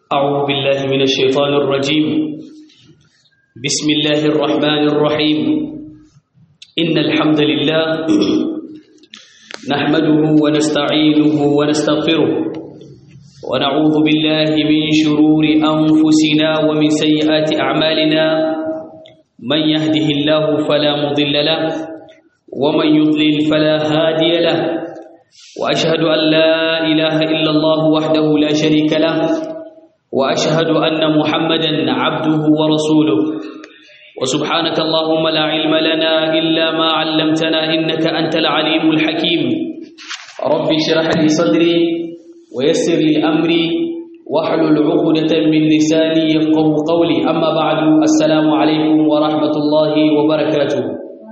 أعوذ بالله من الشيطان الرجيم بسم الله الرحمن الرحيم إن الحمد لله نحمده ونستعينه ونستغفره ونعوذ بالله من شرور أنفسنا ومن سيئات أعمالنا من يهده الله فلا مضل له ومن يضلل فلا هادي له وأشهد أن لا إله إلا الله وحده لا شريك له وأشهد أن محمدا عبده ورسوله وسبحانك اللهم لا علم لنا إلا ما علمتنا إنك أنت العليم الحكيم رب اشرح لي صدري ويسر لي أمري واحلل عقدة من لساني يفقه قولي أما بعد السلام عليكم ورحمة الله وبركاته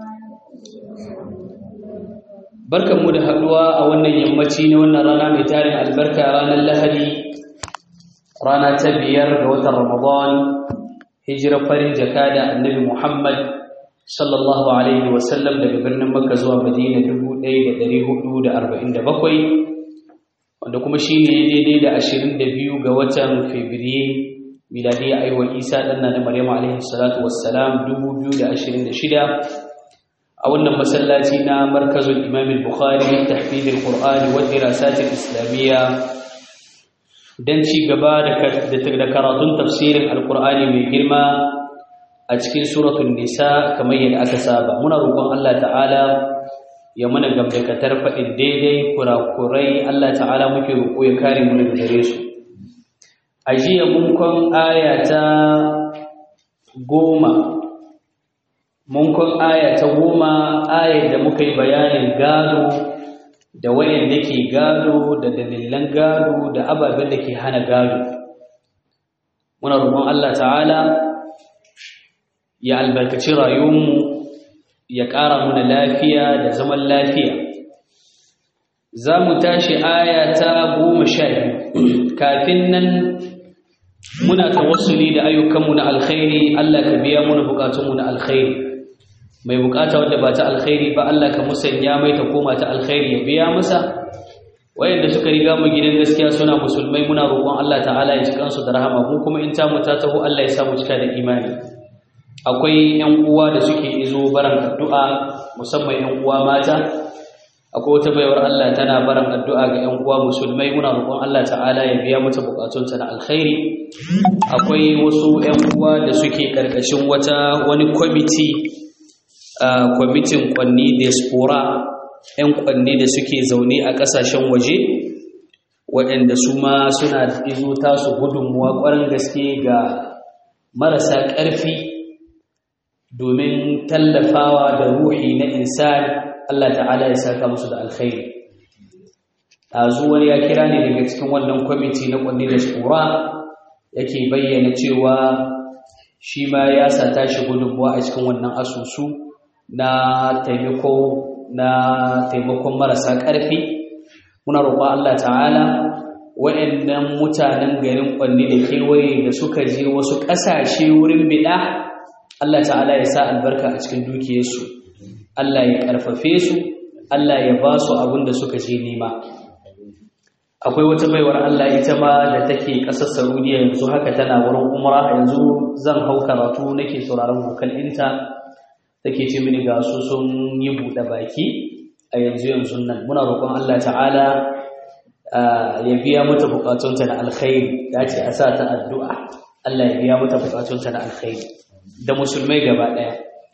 barkanmu da haduwa a wannan yammaci na wannan rana mai tarin albarka ranar lahadi rana ta biyar ga watan ramadan hijirar farin jaka da annabi muhammad sallallahu alaihi wasallam daga birnin makka zuwa madina 1447 wanda kuma shi ne daidai da 22 ga watan fabrairu miladiyya aiwa isa ɗanna na maryam alaihi salatu wassalam 2026 a wannan masallaci na markazul imam al-bukhari tahfidh al-qur'an wa dirasat al-islamiyya dan ci gaba da karatun tafsirin al-qur'ani mai girma a cikin suratul nisa kamar yadda aka saba muna roƙon Allah ta'ala ya mana gamdakatar faɗin daidai kurakurai Allah ta'ala muke roƙo ya kare mu daga gare su a jiya mun kon aya ta goma mun kun aya ta goma ayar da muka yi bayanin gado da wayanda ke gado da dalilan gado da ababen da ke hana gado muna roƙon Allah ta'ala ya albarkaci rayuwarmu ya ƙara muna lafiya da zaman lafiya za mu tashi aya ta goma sha biyu kafin nan muna tawassuli da ayyukanmu na alkhairi Allah ka biya muna bukatunmu na alkhairi mai bukata wadda ba ta alkhairi ba Allah ka musanya mai ta koma ta alkhairi ya biya masa wayanda suka riga mu gidan gaskiya suna musulmai muna roƙon Allah ta'ala ya cikan su da rahama mu kuma in ta mu ta taho Allah ya sa mu cika da imani akwai ƴan uwa da suke izo baran addu'a musamman ƴan uwa mata akwai wata baiwar Allah tana baran addu'a ga ƴan uwa musulmai muna roƙon Allah ta'ala ya biya mata bukatunta na alkhairi akwai wasu ƴan uwa da suke karkashin wata wani kwamiti a kwamitin kwanni diaspora 'yan kwanni da suke zaune a ƙasashen waje waɗanda su ma suna izo tasu gudunmuwa ƙwarar gaske ga marasa ƙarfi domin tallafawa da ruhi na insan Allah ta'ala ya saka musu da alkhairi ɗazu wani ya kira ne daga cikin wannan kwamiti na kwanni diaspora yake bayyana cewa shi ma ya sa tashi gudunmuwa a cikin wannan asusu na taimako na taimakon marasa ƙarfi muna roƙon Allah ta'ala waɗannan mutanen garin ƙwanne da kewaye da suka je wasu ƙasashe wurin biɗa Allah ta'ala ya sa albarka a cikin dukiyarsu Allah ya ƙarfafe su Allah ya ba su abin da suka je nema akwai wata baiwar Allah ita ma da take ƙasar Saudiya yanzu haka tana wurin umra yanzu zan hau karatu nake sauraron vokal ɗinta take ce mini ga su sun yi buɗe baki a yanzu yanzu nan muna roƙon Allah ta'ala ya biya mata buƙatunta na alkhairi ya ce a sa ta addu'a Allah ya biya mata buƙatunta na alkhairi da musulmai gaba ɗaya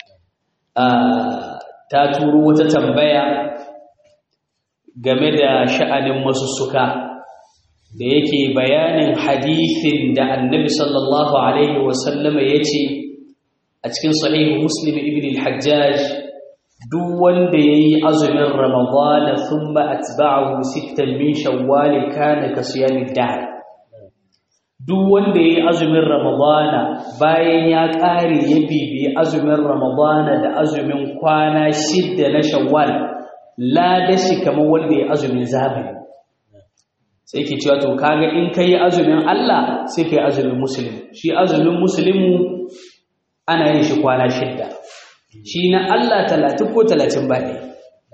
ta turo wata tambaya game da sha'anin masussuka da yake bayanin hadithin da annabi sallallahu alaihi wasallama ya ce a cikin sahihu muslim ibn al-hajjaj duk wanda yayi azumin ramadana thumma atba'ahu sittan min shawwal kana ka siyamid dahr duk wanda yayi azumin ramadana bayan ya kare ya bibi azumin ramadana da azumin kwana shidda na shawwal la dashi kamar wanda yayi azumin zamani sai yake cewa to kaga in kai azumin Allah sai kai azumin muslim shi azumin muslimu ana yin shi kwana shidda shi na Allah talatin ko talatin ba ɗaya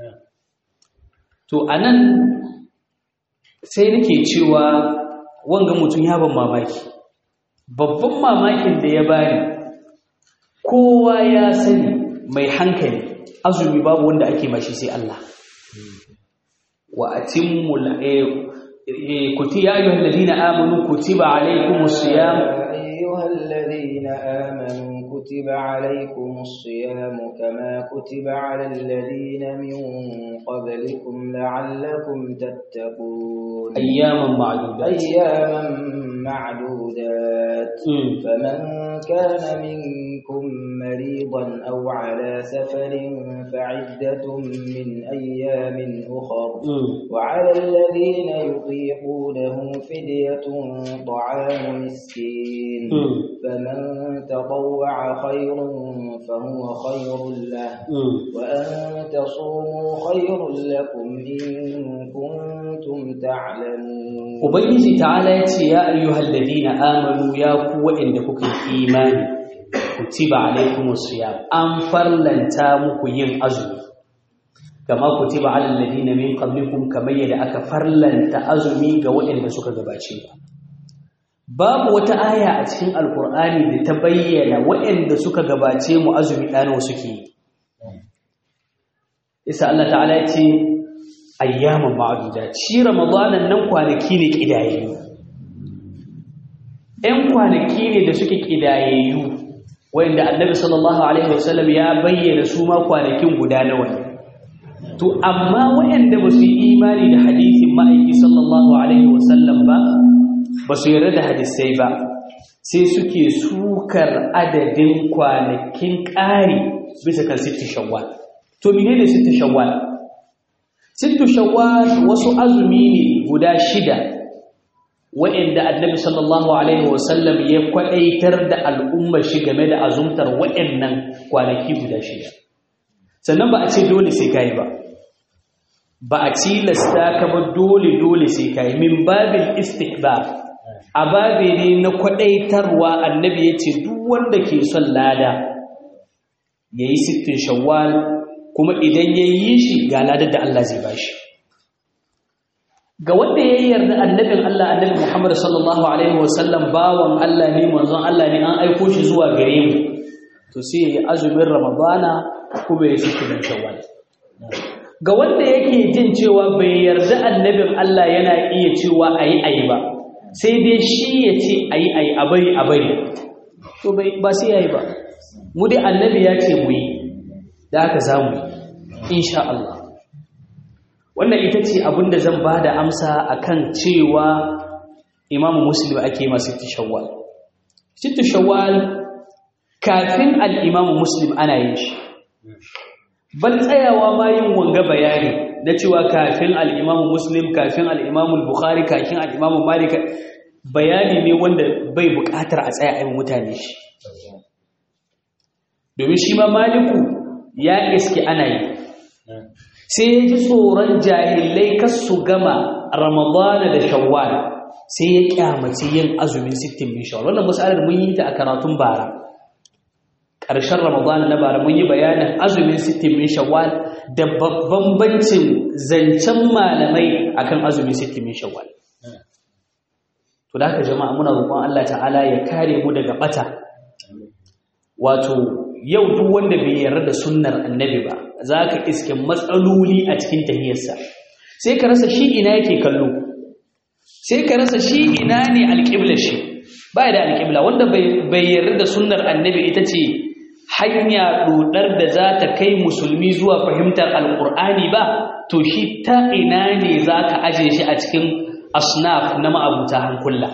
to a nan sai nake cewa wanga mutum ya ban mamaki babban mamakin da ya bani kowa ya sani mai hankali azumi babu wanda ake mashi sai Allah wa atimmul kuti ya ayyuhal ladina amanu kutiba alaykumus siyam ayyuhal ladina amanu kutiba alaykumus siyam kama kutiba alal ladina min qablikum la'allakum tattaqun ayyaman ma'dudat ayyaman معدودات فمن كان منكم مريضا أو على سفر فعدة من أيام أخر وعلى الذين يطيقونه فدية طعام مسكين فمن تطوع خير فهو خير له وأن تصوموا خير لكم إن كنتم تعلمون Ubangiji ta'ala ya ce, Ya ayyuhal ladina amanu ya ku waɗanda kuka yi imani, kutiba alaikumus siyam an farlanta muku yin azumi. Kama kutiba alal ladina min qablikum kamar yadda aka farlanta azumi ga waɗanda suka gabace ku. Babu wata aya a cikin Alƙur'ani da ta bayyana waɗanda suka gabace mu azumi ɗano suke yi. Isa Allah ta'ala ya ce, ayyaman ma'aduda shi ramadanan nan kwanaki ne kidayayyu ɗan kwanaki ne da suke kidayayyu wanda annabi sallallahu alaihi wasallam ya bayyana su ma kwanakin guda nawa ne to amma waɗanda ba su yi imani da hadisin ma'aiki sallallahu alaihi wasallam ba ba su yarda da hadisai ba sai suke sukar adadin kwanakin ƙari bisa kan sitti shawwal to menene sitti shawwal sittu shawwal wasu azumi ne guda shida wa'inda annabi sallallahu alaihi wasallam ya kwadaitar da al'ummar shi game da azumtar wa'annan kwanaki guda shida sannan ba a ce dole sai kai ba ba a tilasta ka ba dole dole sai kai min babil istihbab a babe ne na kwadaitarwa annabi ya ce duk wanda ke son lada yayi sittin shawwal kuma idan ya yi shi ga ladar da Allah zai ba shi ga wanda ya yarda annabin Allah annabi Muhammad sallallahu alaihi wasallam bawan Allah ne manzon Allah ne an aiko shi zuwa gare mu to sai yayi azumin Ramadana kuma ya ci kidan Shawwal ga wanda yake jin cewa bai yarda annabin Allah yana iya cewa ayi ayi ba sai dai shi ya ce ayi ayi a bari a bari to bai ba sai yayi ba mu dai annabi ya ce mu yi da haka za mu insha Allah wannan ita ce abinda zan ba da amsa akan cewa imamu muslim ake masu shawwal sittu shawwal kafin al'imamu muslim ana yin shi ban tsayawa ma yin wanga bayani na cewa kafin al'imamu muslim kafin al'imamu bukhari kafin al'imamu malika bayani ne wanda bai bukatar a tsaya ayin mutane shi domin shi ma maliku ya iske ana yi sai ya ji tsoron jahilai kas su gama ramadana da shawwal sai ya kyamaci yin azumin sittin min shawwal wannan masalar mun yi ta a karatun bara ƙarshen ramadana na bara mun yi bayanin azumin sittin min shawwal da bambancin zancen malamai akan azumin sittin min shawwal to da haka jama'a muna roƙon Allah ta'ala ya kare mu daga bata wato yau duk wanda bai yarda da sunnar annabi ba za ka iske matsaloli a cikin tahiyarsa sai ka rasa shi ina yake kallo sai ka rasa shi ina ne alƙibla shi ba da alƙibla wanda bai yarda da sunnar annabi ita ce hanya dodar da za ta kai musulmi zuwa fahimtar alƙur'ani ba to shi ta ina ne za ka aje shi a cikin asnaf na ma'abuta hankula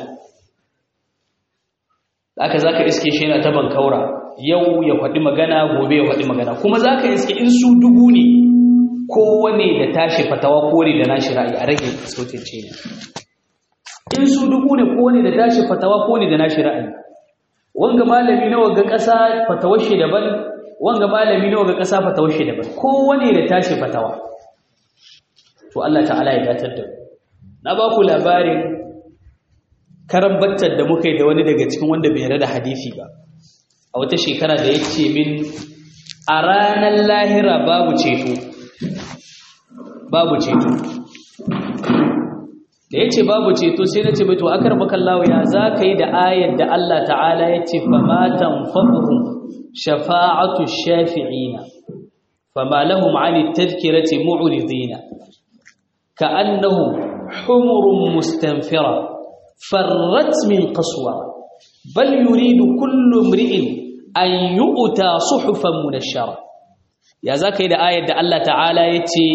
aka za ka iske shi yana ta bankaura yau ya faɗi magana gobe ya faɗi magana kuma za ka iske in su dubu ne kowane da tashi fatawa kore da nashi ra'ayi a rage sautin ce ne in su dubu ne kowane da tashi fatawa kore da nashi ra'ayi wanga malami na waga ƙasa fatawar shi daban wanga malami na waga ƙasa fatawar shi daban kowane da tashi fatawa to Allah ta'ala ya datar da na ba ku labarin karambatar da muka yi da wani daga cikin wanda bai yarda da hadisi ba a wata shekara da ya ce min a ranar lahira babu ceto babu ceto da yace babu ceto sai nace mai to akar bakallahu ya zaka yi da ayar da Allah ta'ala yace fa ma tanfa'uhum shafa'atu shafi'ina fama lahum 'ani tadhkirati mu'ridina ka'annahum humurun mustanfira farrat min qaswa bal yuridu kullu imri'in an yu'ta suhufan munashshara ya zaka yi da ayar da Allah ta'ala yace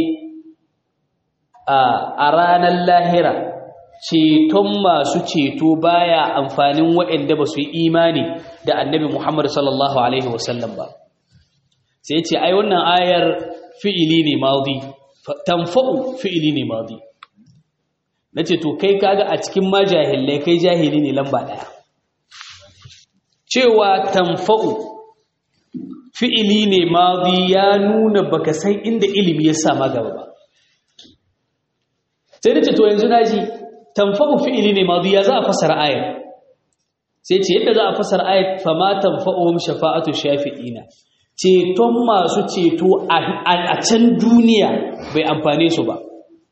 a ranar lahira ceton masu ceto baya amfanin waɗanda ba su yi imani da annabi Muhammad sallallahu Alaihi wasallam ba sai ce ai wannan ayar fi'ili ne maudi tamfa'u fi'ili ne maudi na ce to kai kaga a cikin majahilai kai jahili ne lamba ɗaya cewa tamfa'u fi'ili ne maudi ya nuna baka san inda ilimi ya sama gaba ba sai da ce to yanzu naji tanfa'u fi'ili ne madi ya za a fasara ayat sai ce yadda za a fasara ayat fa ma tanfa'uhum shafa'atu shafi'ina ceton masu ceto a can duniya bai amfane su ba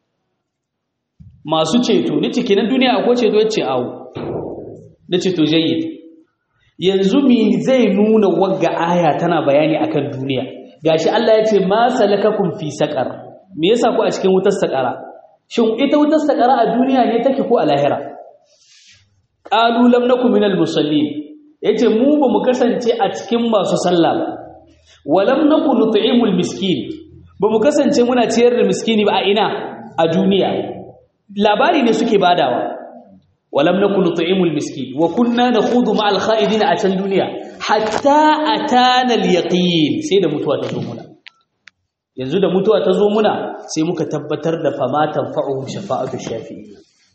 masu ceto ni ciki na duniya akwai ceto yace awo da ceto jayyid yanzu mi zai nuna wagga aya tana bayani akan duniya gashi Allah ya ce ma salakakum fi saqar me yasa ku a cikin wutar saqara shin ita wutar sakara a duniya ne take ko a lahira qalu lam nakum minal musallin yace mu ba mu kasance a cikin masu sallah ba wa lam nakun nut'imul miskin ba mu kasance muna ciyar da miskini ba a ina a duniya labari ne suke badawa wa lam nakun nut'imul miskin wa kunna nakhudu ma'al kha'idin a can duniya hatta atana al yaqin sai da mutuwa ta zo muna yanzu da mutuwa ta zo muna sai muka tabbatar da famatan fa'uhum shafa'atu shafi'i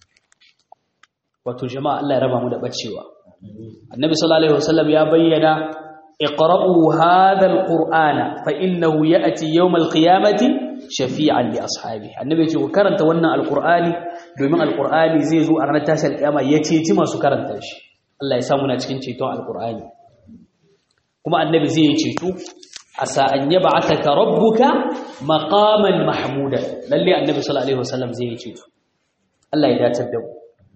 wato jama'a Allah ya raba mu da bacewa annabi sallallahu alaihi wasallam ya bayyana iqra'u hadha alqur'ana fa innahu ya'ti yawm alqiyamati shafi'an li ashabi annabi ya ce ku karanta wannan alqur'ani domin alqur'ani zai zo a ranar tashi alqiyama ya ceci masu karanta shi Allah ya samu na cikin ceton alqur'ani kuma annabi zai yi ceto asa an yab'athaka rabbuka maqaman mahmuda lalle annabi sallallahu alaihi wasallam zai yi ceto Allah ya dace da mu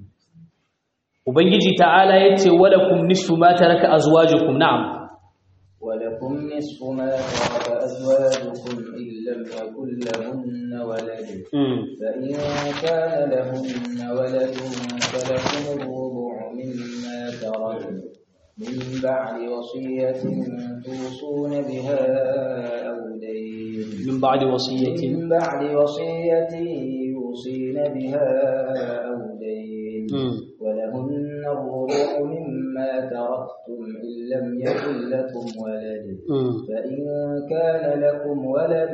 ubangiji ta'ala yace walakum nisfu ma taraka azwajukum na'am ولكم نصف ما ترك أزواجكم إن لم يكن لهن ولد فإن كان لهن ولد فلكم الربع مما تركوا من بعد وصية توصون بها أو دين من بعد وصية من بعد وصية يوصين بها أو دين ولهن الربع مما تركتم إن لم يكن لكم ولد فإن كان لكم ولد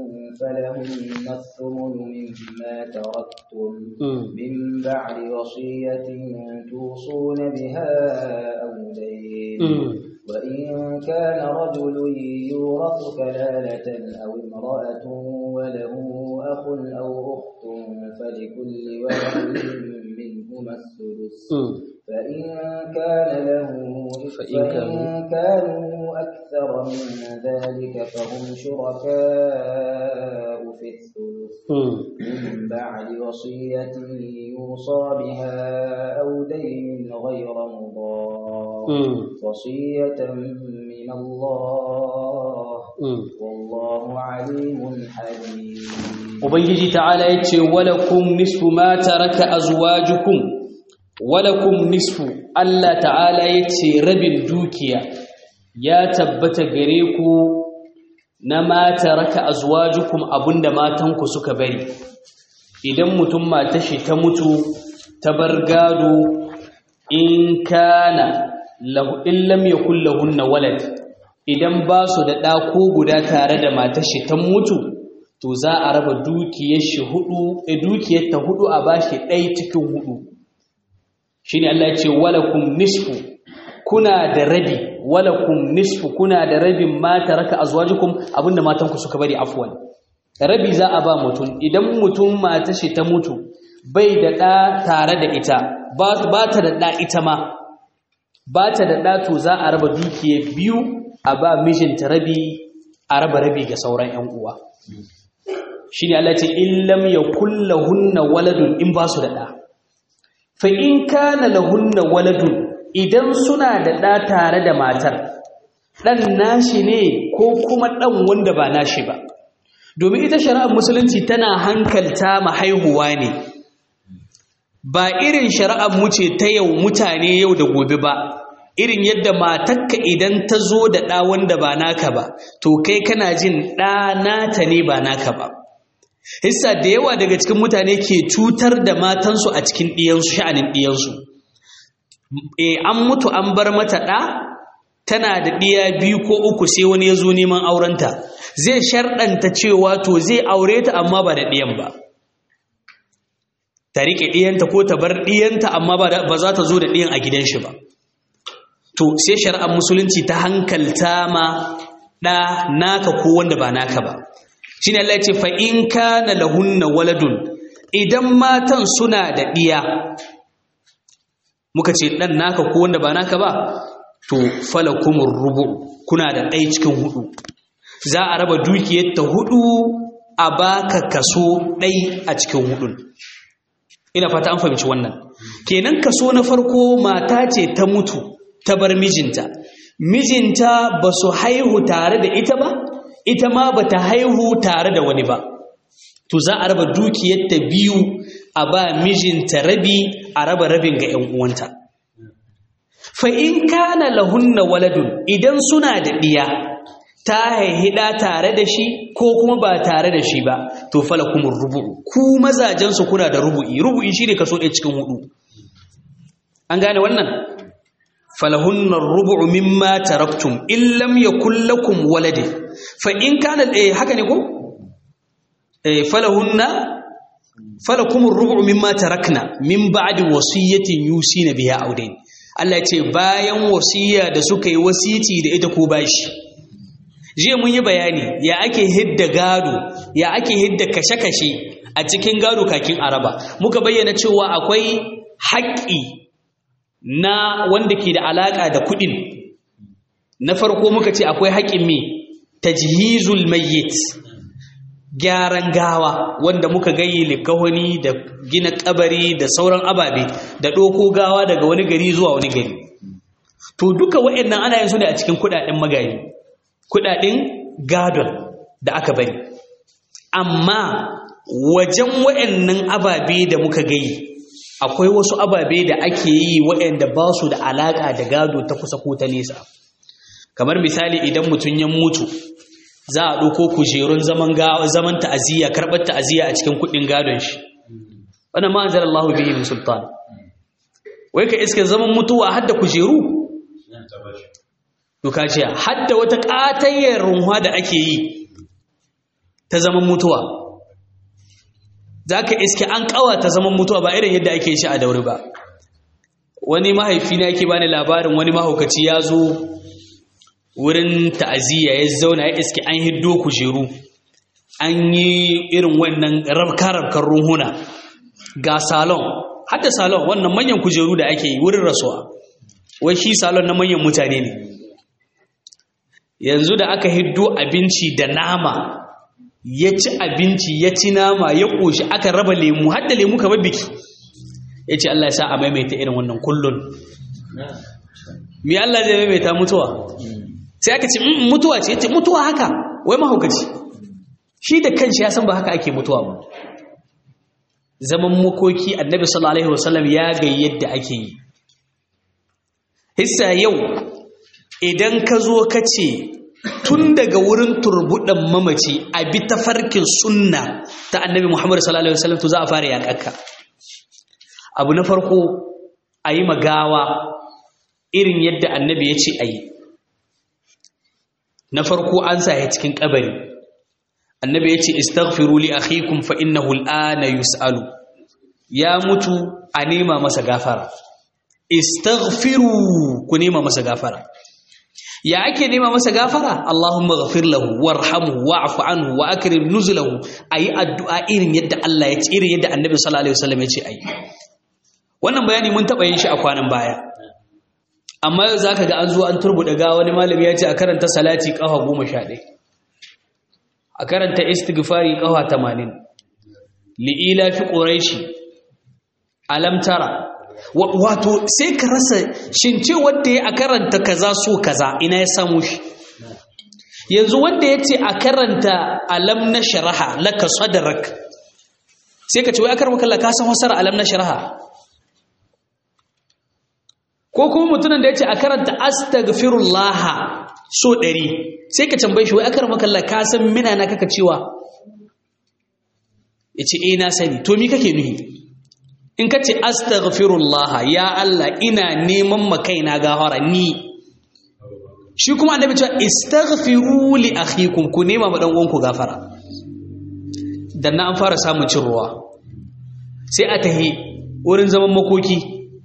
فلهن الثمن مما تركتم من بعد وصية توصون بها أو دين وإن كان رجل يورث كلالة أو امرأة وله أخ أو أخت فلكل واحد منهما الثلث فإن كان له فإن فإن كانوا أكثر من ذلك فهم شركاء في الثلث من بعد وصية يوصى بها أو دين غير مضار وصية من الله والله عليم حليم ubangiji ta'ala yace walakum nisfu ma taraka azwajukum walakum nisfu Allah ta'ala yace rabin dukiya ya tabbata gare ku na ma taraka azwajukum abunda matanku suka bari idan mutum mata shi ta mutu ta bar gado in kana lahu in lam yakul lahunna walad idan ba su da ɗa ko guda tare da matar shi ta mutu to za a raba dukiyar shi hudu e dukiyar ta hudu a bashi ɗaya cikin hudu shine Allah ya ce walakum nisfu kuna da rabi walakum nisfu kuna da rabin ma taraka azwajukum abinda matanku suka bari afwan rabi za a ba mutum idan mutum mata shi ta mutu bai da ɗa tare da ita ba ta da ɗa ita ma ba ta da ɗa to za a raba dukiyar biyu a ba mijinta rabi a raba rabi ga sauran 'yan uwa shi ne Allah ce in lam ya kulla hunna waladun in ba su da ɗa fa in kana lahunna waladun idan suna da ɗa tare da matar ɗan nashi ne ko kuma ɗan wanda ba nashi ba domin ita shari'ar musulunci tana hankalta ma haihuwa ne ba irin shari'ar mu ce ta yau mutane yau da gobe ba irin yadda matakka idan ta zo da ɗa wanda ba naka ba to kai kana jin ɗa nata ne ba naka ba hissa da yawa daga cikin mutane ke cutar da matansu a cikin ɗiyansu sha'anin ɗiyansu e an mutu an bar mata ɗa tana da ɗiya biyu ko uku sai wani ya zo neman aurenta zai sharɗanta cewa to zai aure ta amma ba da ɗiyan ba ta riƙe ɗiyanta ko ta bar ɗiyanta amma ba za ta zo da ɗiyan a gidan shi ba to sai shari'ar musulunci ta hankalta ma ɗa naka ko wanda ba naka ba shi ne Allah ya ce fa in kana lahunna waladun idan matan suna da ɗiya muka ce ɗan naka ko wanda ba naka ba to falakumur rubu kuna da ɗaya cikin hudu za a raba dukiyar ta hudu a baka kaso ɗai a cikin hudun ina fata an fahimci wannan kenan kaso na farko mata ce ta mutu ta bar mijinta mijinta ba su haihu tare da ita ba ita ma ba ta haihu tare da wani ba to za a raba dukiyarta biyu a ba mijinta rabi a raba rabin ga 'yan uwanta fa in kana lahunna waladun idan suna da ɗiya ta haihida tare da shi ko kuma ba tare da shi ba to fala kuma rubu'u ku mazajensu kuna da rubu'i rubu'i shi ne kaso ɗaya cikin hudu an gane wannan falahunna rubu'u mimma taraktum in lam yakul lakum walade fa in kana eh haka ne ko eh falahunna falakum rubu'u mimma tarakna min ba'di wasiyatin yusina biha audain Allah ya ce bayan wasiya da suka yi wasiti da ita ko bashi jiya mun yi bayani ya ake hidda gado ya ake hidda kashe-kashe a cikin gado kakin araba muka bayyana cewa akwai haƙƙi na wanda ke da alaƙa da kuɗin na farko muka ce akwai haƙƙin me tajhizul mayyit gyaran gawa wanda muka gayi likahoni da gina kabari da sauran ababe da ɗoko gawa daga wani gari zuwa wani gari to duka waɗannan ana yin su ne a cikin kuɗaɗen magari kuɗaɗen gadon da aka bari amma wajen waɗannan ababe da muka gayi akwai wasu ababe da ake yi waɗanda ba su da alaƙa da gado ta kusa ko ta nesa kamar misali idan mutum ya mutu za a ɗauko kujerun zaman zaman ta'aziyya karɓar ta'aziyya a cikin kuɗin gadon shi wannan ma anzar Allahu bihi min sultan wai ka iske zaman mutuwa hadda kujeru to ka ce hadda wata ƙatayyar runwa da ake yi ta zaman mutuwa za ka iske an ƙawata zaman mutuwa ba irin yadda ake shi a daure ba wani mahaifi na yake bani labarin wani mahaukaci ya zo wurin ta'aziyya ya zauna ya iske an hiddo kujeru an yi irin wannan rabka-rabkar ruhuna ga salon hadda salon wannan manyan kujeru da ake yi wurin rasuwa wai shi salon na manyan mutane ne yanzu da aka hiddo abinci da nama ya ci abinci ya ci nama ya ƙoshi aka raba lemu hadda lemu kamar biki ya ce Allah ya sa a maimaita irin wannan kullun me Allah zai maimaita mutuwa sai aka ce mutuwa ce yace mutuwa haka wai mahaukaci shi da kanshi ya san ba haka ake mutuwa ba zaman makoki annabi sallallahu alaihi wasallam ya ga yadda ake yi hissa yau idan ka zo ka ce tun daga wurin turbuɗan mamaci a bi tafarkin sunna ta annabi muhammadu sallallahu alaihi wasallam to za a fara yaƙaƙa abu na farko a yi magawa irin yadda annabi ya ce a yi na farko an sa ya cikin kabari annabi ya ce istaghfiru li akhikum fa innahu al'ana yus'alu ya mutu a nema masa gafara istaghfiru ku nema masa gafara ya ake nema masa gafara Allahumma ghafir lahu warhamhu wa'fu anhu wa akrim nuzulahu ayi addu'a irin yadda Allah ya ce irin yadda annabi sallallahu alaihi wasallam ya ce ayi wannan bayani mun taba yin shi a kwanan baya amma yau za ka ga an zo an turbuɗe ga wani malami ya ce a karanta salati ƙafa goma sha ɗaya a karanta istighfari ƙafa tamanin li'ila fi ƙuraishi alamtara wato sai ka rasa shin ce wanda ya a karanta kaza so kaza ina ya samu shi yanzu wanda ya ce a karanta alam na sharaha laka sadarak sai ka ce wai akar makalla ka san wasar alam na sharaha ko kuma mutumin da ya ce a karanta astaghfirullah so ɗari sai ka tambaye shi wai akar makalla ka san mina na kaka cewa ya ce eh na sani to mi kake nuhi in ka ce astaghfirullah ya Allah ina neman makaina gafara ni shi kuma annabi cewa istaghfiru li akhikum ku nema ma dan uwanku gafara dan na an fara samun cin ruwa sai a tahi wurin zaman makoki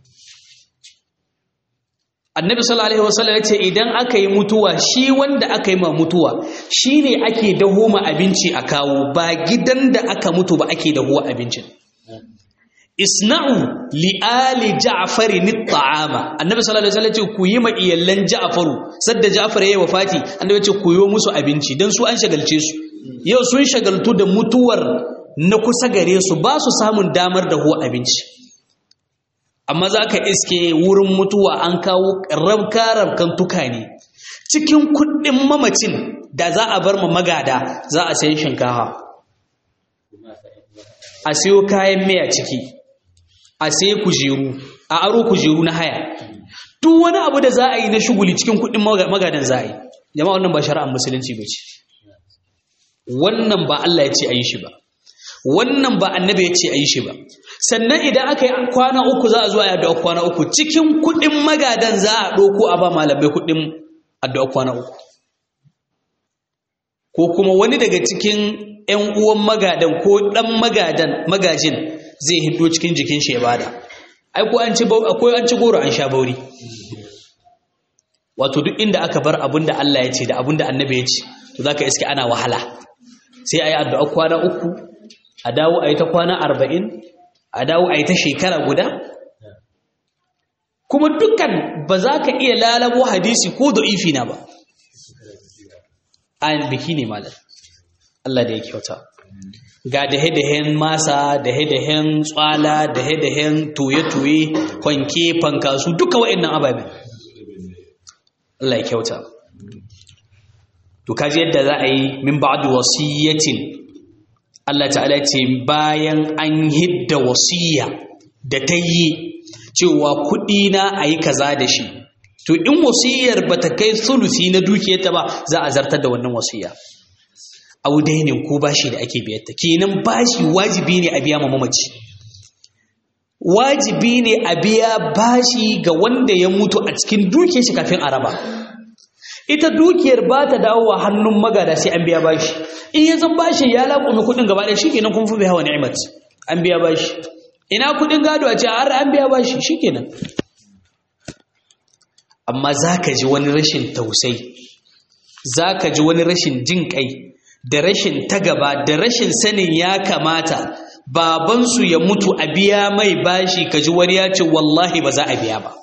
annabi sallallahu alaihi wasallam yace idan aka yi mutuwa shi wanda aka yi ma mutuwa shine ake daho ma abinci a kawo ba gidan da aka mutu ba ake daho abincin isna'u li ali ja'fari ni ta'ama annabi sallallahu alaihi wasallam ce ku yi ma iyallan ja'faru sadda ja'far yayi wafati annabi ce ku yi musu abinci dan su an shagalce su yau sun shagaltu da mutuwar na kusa gare su ba su samun damar da huwa abinci amma za ka iske wurin mutuwa an kawo rabka-rabkan tukane cikin kuɗin mamacin da za a bar ma magada za a sayi shinkafa a siyo kayan miya ciki a sayi kujeru a aro kujeru na haya duk wani abu da za a yi na shuguli cikin kuɗin magadan za a yi jama'a wannan ba shari'ar musulunci ba ce wannan ba Allah ya ce a yi shi ba wannan ba annabi ya ce a yi shi ba sannan idan aka yi kwana uku za a zuwa ya addu'a kwana uku cikin kuɗin magadan za a ɗauko a ba malamai kuɗin addu'a kwana uku ko kuma wani daga cikin ‘yan uwan magadan ko ɗan magadan magajin zai hiddo cikin jikin shi ya bada ai ko an ci akwai an ci goro an sha bauri wato duk inda aka bar abin da Allah ya ce da abin da annabi ya ce to zaka iske ana wahala sai ayi addu'a kwana uku a dawo ayi ta kwana arba'in a dawo a yi ta shekara guda kuma dukkan ba za ka iya lalabo hadisi ko da'ifi na ba ayin biki ne malar Allah da ya kyauta ga dahe-dahen masa dahe-dahen tswala dahe-dahen toye-toye kwanke fankasu duka wa'annan ababen Allah ya kyauta to kaji yadda za a yi min ba'adu wasiyyatin Allah ta'ala ce bayan an hidda wasiya da ta yi cewa kuɗi na a yi kaza da shi to in wasiyar ba ta kai sulusi na dukiyarta ba za a zartar da wannan wasiya audainin ko bashi da ake biyarta kenan bashi wajibi ne a biya ma mamaci wajibi ne a biya bashi ga wanda ya mutu a cikin dukiyar shi kafin a raba ita dukiyar ba ta dawowa hannun magada sai an biya bashi in ya zan bashi ya laƙumi kuɗin gaba ɗaya shikenan kun fi hawa ni'imat an biya bashi ina kuɗin gado a ce har an biya bashi shikenan amma za ka ji wani rashin tausai za ka ji wani rashin jin kai da rashin tagaba da rashin sanin ya kamata babansu ya mutu a biya mai bashi ka ji wani ya ce wallahi ba za a biya ba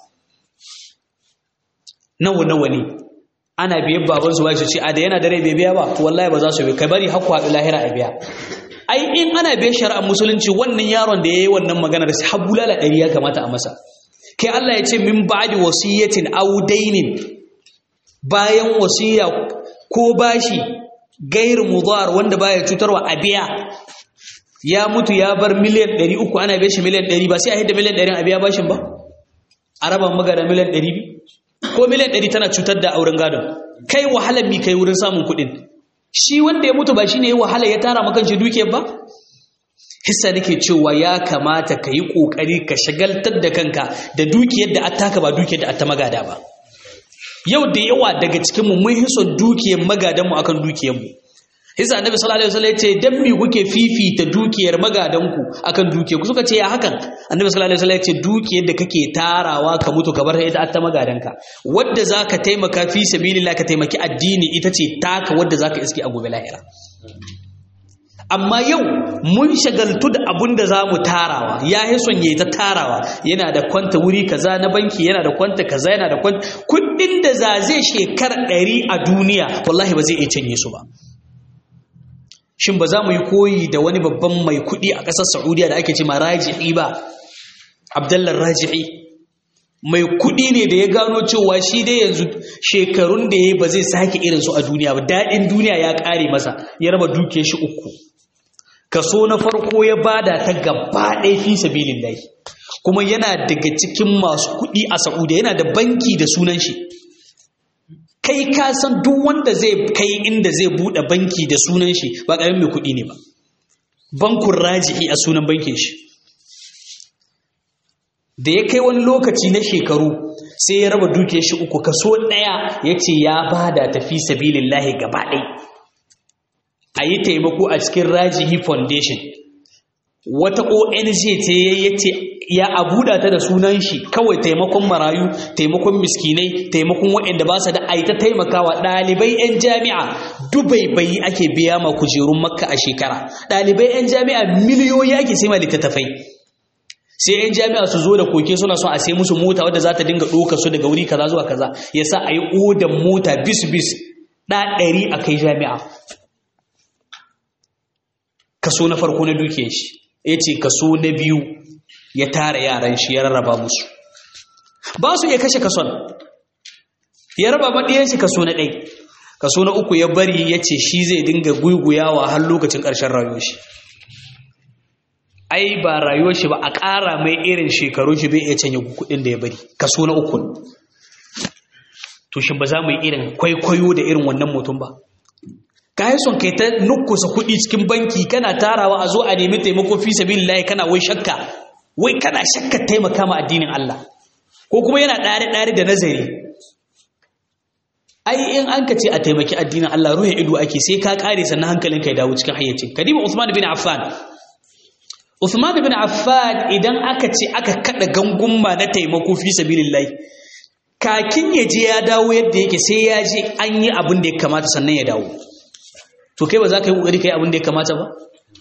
nawa nawa ne ana biyan baban su bashi ce a da yana da rai bai biya ba to wallahi ba za su bi kai bari hakku haɗu lahira a biya ai in ana biyan shari'ar musulunci wannan yaron da yayi wannan magana da har bulala ɗari ya kamata a masa kai Allah ya ce min ba'di wasiyatin aw dainin bayan wasiya ko bashi gair mudar wanda baya cutarwa a biya ya mutu ya bar miliyan 300 ana biya shi miliyan 100 ba sai a hidda miliyan 100 a biya bashin ba a raba magana miliyan 200 ko miliyan ɗari tana cutar da auren gadon kai wahalar mi kai wurin samun kuɗin shi wanda ya mutu ba shi ne ya wahala ya tara makan shi dukiyar ba hissa nake cewa ya kamata ka yi ƙoƙari ka shagaltar da kanka da dukiyar da attaka ba dukiyar da atta magada ba yau da yawa daga cikinmu mun hison dukiyar magadanmu akan dukiyarmu hisa annabi sallallahu alaihi wasallam ya ce dan me kuke fifita dukiyar magadanku akan dukiyar ku suka ce ya hakan annabi sallallahu alaihi wasallam ya ce dukiyar da kake tarawa ka mutu ka bar ta ita ta magadanka wadda zaka taimaka fi sabilillah ka taimaki addini ita ce taka wadda zaka iske a gobe lahira amma yau mun shagaltu da abun da zamu tarawa ya yi son yayi ta tarawa yana da kwanta wuri kaza na banki yana da kwanta kaza yana da kwanta kuɗin da za zai shekara ɗari a duniya wallahi ba zai iya canye su ba shin ba za mu yi koyi da wani babban mai kuɗi a ƙasar saudiya da ake ce ma raji'i ba abdallar raji'i mai kuɗi ne da ya gano cewa shi dai yanzu shekarun da ya ba zai sake irinsu a duniya ba daɗin duniya ya ƙare masa ya raba duke shi uku kaso na farko ya bada ta gaba ɗaya fi sabilin lahi kuma yana daga cikin masu kuɗi a sa'udiya yana da banki da sunan shi kai ka san duk wanda zai kai inda zai buɗe banki da sunan shi ba ƙaramin mai kuɗi ne ba bankun raji'i a sunan bankin shi da ya kai wani lokaci na shekaru sai ya raba duke shi uku kaso ɗaya ya ce ya bada tafi sabilin lahi gaba ɗai a yi taimako a cikin rajihi foundation wata ong ce ya ce ya abuda ta da sunan shi kawai taimakon marayu taimakon miskinai taimakon waɗanda ba su da aita taimakawa ɗalibai 'yan jami'a dubai bai ake biya ma kujerun makka a shekara ɗalibai 'yan jami'a miliyoyi ake sai ma littattafai sai 'yan jami'a su zo da koke suna son a sai musu mota wadda za ta dinga ɗoka su daga wuri kaza zuwa kaza ya sa a yi odan mota bis bis ɗa ɗari a kai jami'a kaso na farko na duke shi ya ce kaso na biyu ya tara yaran shi ya rarraba musu ba su iya kashe kason ya raba maɗiyan shi kaso na ɗai kaso na uku ya bari ya ce shi zai dinga guguyawa har lokacin ƙarshen rayuwar shi ai ba rayuwar shi ba a ƙara mai irin shekaru shi bai iya canye kuɗin da ya bari kaso na uku to shi ba za mu yi irin kwaikwayo da irin wannan mutum ba ka yi son kai ta nukusa kuɗi cikin banki kana tarawa a zo a nemi taimako fi sabilillahi kana wai shakka wai kana shakka taimaka ma addinin Allah ko kuma yana ɗare ɗare da nazari ai in an ka ce a taimaki addinin Allah ruhin ido ake sai ka kare sannan hankalinka ya dawo cikin hayyacin kadima Uthman bin Affan Uthman bin Affan idan aka ce aka kada gangumma na taimako fi sabilillahi kakin ya je ya dawo yadda yake sai ya je an yi abin da ya kamata sannan ya dawo to kai ba za ka yi ƙoƙari ka yi abin da ya kamata ba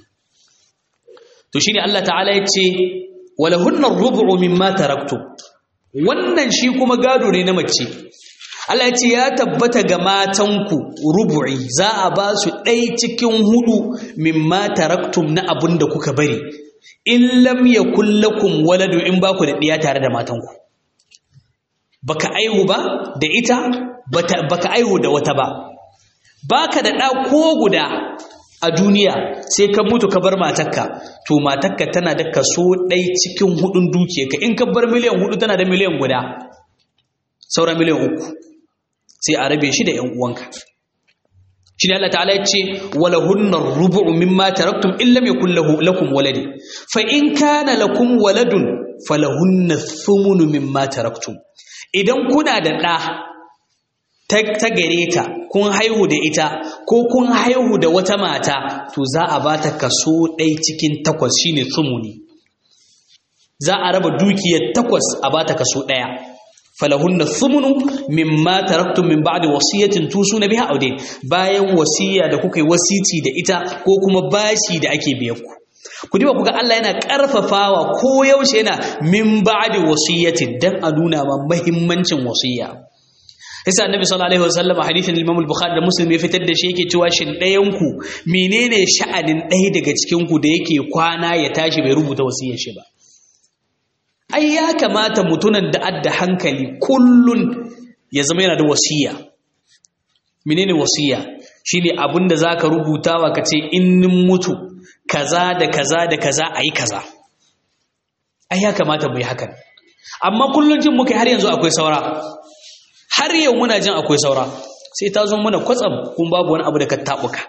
to shine Allah ta'ala ya ce walahunna rubu'u mimma taraktu wannan shi kuma gado ne na mace Allah ya ce ya tabbata ga matanku rubu'i za a ba su ɗai cikin hudu mimma taraktum na abin da kuka bari in lam yakul lakum waladu in ba ku da ɗiya tare da matanku baka aihu ba da ita baka aihu da wata ba baka da ɗa ko guda a duniya sai ka mutu ka bar matakka to matakka tana da kaso ɗai cikin hudun dukiyarka in ka bar miliyan hudu tana da miliyan guda saura miliyan uku sai a rabe shi da ‘yan uwanka shi ne Allah ta'ala ya ce walahunnar rubu'u mimma taraktum in lam yakul lakum waladi fa in kana lakum waladun falahunna thumunu mimma taraktum idan kuna da ɗa ta gare ta kun haihu da ita ko kun haihu da wata mata to za a ba ta kaso ɗai cikin takwas shine tsumuni za a raba dukiyar takwas a ba ta kaso ɗaya falahunna thumunu mimma taraktum min ba'di wasiyatin tusuna biha aw dayn bayan wasiya da kuka yi wasici da ita ko kuma bashi da ake biyan ku ku diba kuga Allah yana karfafawa ko yaushe yana min ba'di wasiyatin dan a nuna ma muhimmancin wasiya Isa Annabi sallallahu alaihi wasallam a hadithin Imam al-Bukhari da Muslim ya fitar da shi yake cewa shin ɗayan ku menene sha'anin ɗaya daga cikin ku da yake kwana ya tashi bai rubuta wasiyar shi ba ai ya kamata mutunan da adda hankali kullun ya zama yana da wasiya menene wasiya shine abin da zaka rubuta wa kace in nin mutu kaza da kaza da kaza ayi kaza ai ya kamata mu yi hakan amma kullun jin muka har yanzu akwai saura har yau muna jin akwai saura sai ta zo mana kwatsam kun babu wani abu da ka tabuka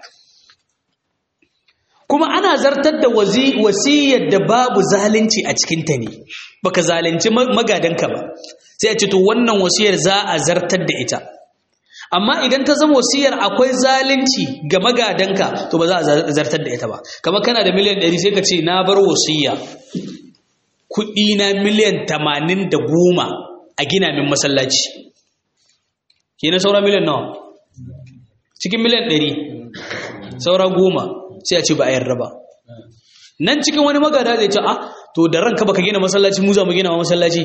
kuma ana zartar da wasiyar da babu zalunci a cikinta ne baka zalunci magadanka ba sai a ce to wannan wasiyar za a zartar da ita amma idan ta zama wasiyar akwai zalunci ga magadanka to ba za a zartar da ita ba kamar kana da miliyan 100 sai ka ce na bar wasiya kuɗi na miliyan 80 da goma a gina min masallaci ke na saura miliyan nawa cikin miliyan 100 saura goma sai a ce ba a yarda ba nan cikin wani magada zai ce a to da ranka baka gina masallaci mu za mu gina masallaci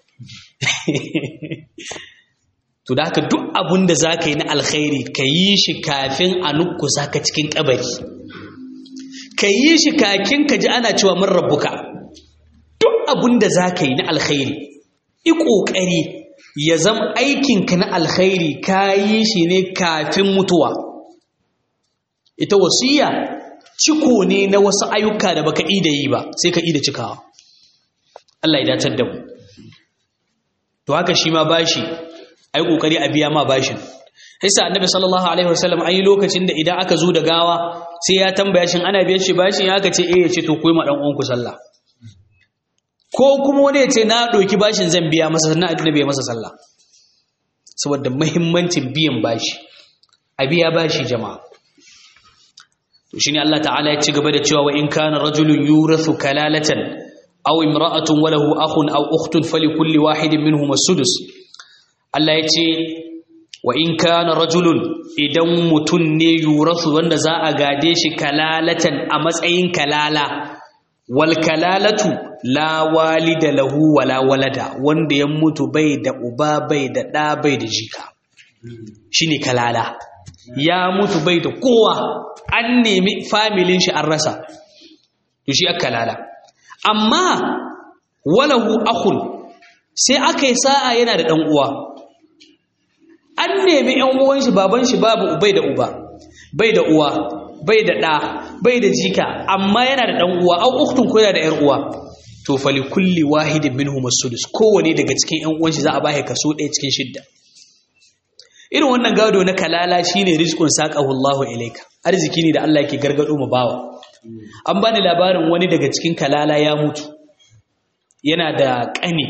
to da haka duk abin da za ka yi na alkhairi ka yi shi kafin a nukusa ka cikin kabari ka yi shi kakin ka ji ana cewa mun rabbuka duk abun da za ka yi na alkhairi i ƙoƙari ya zama aikinka na alkhairi ka yi shi ne kafin mutuwa ita wasiya ciko ne na wasu ayyuka da baka ida yi ba sai ka ida cikawa Allah ya dacar da mu to haka shi ma bashi ai kokari a biya ma bashin Hisa annabi sallallahu alaihi wasallam an yi lokacin da idan aka zo da gawa sai ya tambaya shin ana biyan shi bashin ya aka ce eh ya ce to koyi ma dan uwanku sallah ko kuma wani ya ce na ɗauki bashin zan biya masa sannan annabi ya masa sallah saboda muhimmancin biyan bashi a biya bashi jama'a to shine Allah ta'ala ya ci gaba da cewa wa in kana rajulun yurathu kalalatan aw imra'atun wa lahu akhun aw ukhtun falikulli wahidin minhum as-sudus Allah ya ce wa in kana rajulun idan mutun ne yurathu wanda za a gade shi kalalatan a matsayin kalala wal kalalatu la walida lahu wala walada wanda ya mutu bai da uba bai da ɗa bai da jika shine kalala ya mutu bai da kowa an nemi familin shi an rasa to shi aka kalala amma walahu akhun sai aka yi sa'a yana da ɗan uwa an nemi ‘yan uwan shi baban shi babu bai da uba bai da uwa bai da ɗa bai da jika amma yana da ɗan uwa au uktun ko yana da ‘yar uwa to fali kulli wahidin minhum as-sudus kowane daga cikin ‘yan uwan shi za a bashi kaso ɗaya cikin shidda irin wannan gado na kalala shine rizqun saqahu Allahu ilayka arziki ne da Allah yake gargado mu bawa an bani labarin wani daga cikin kalala ya mutu yana da ƙani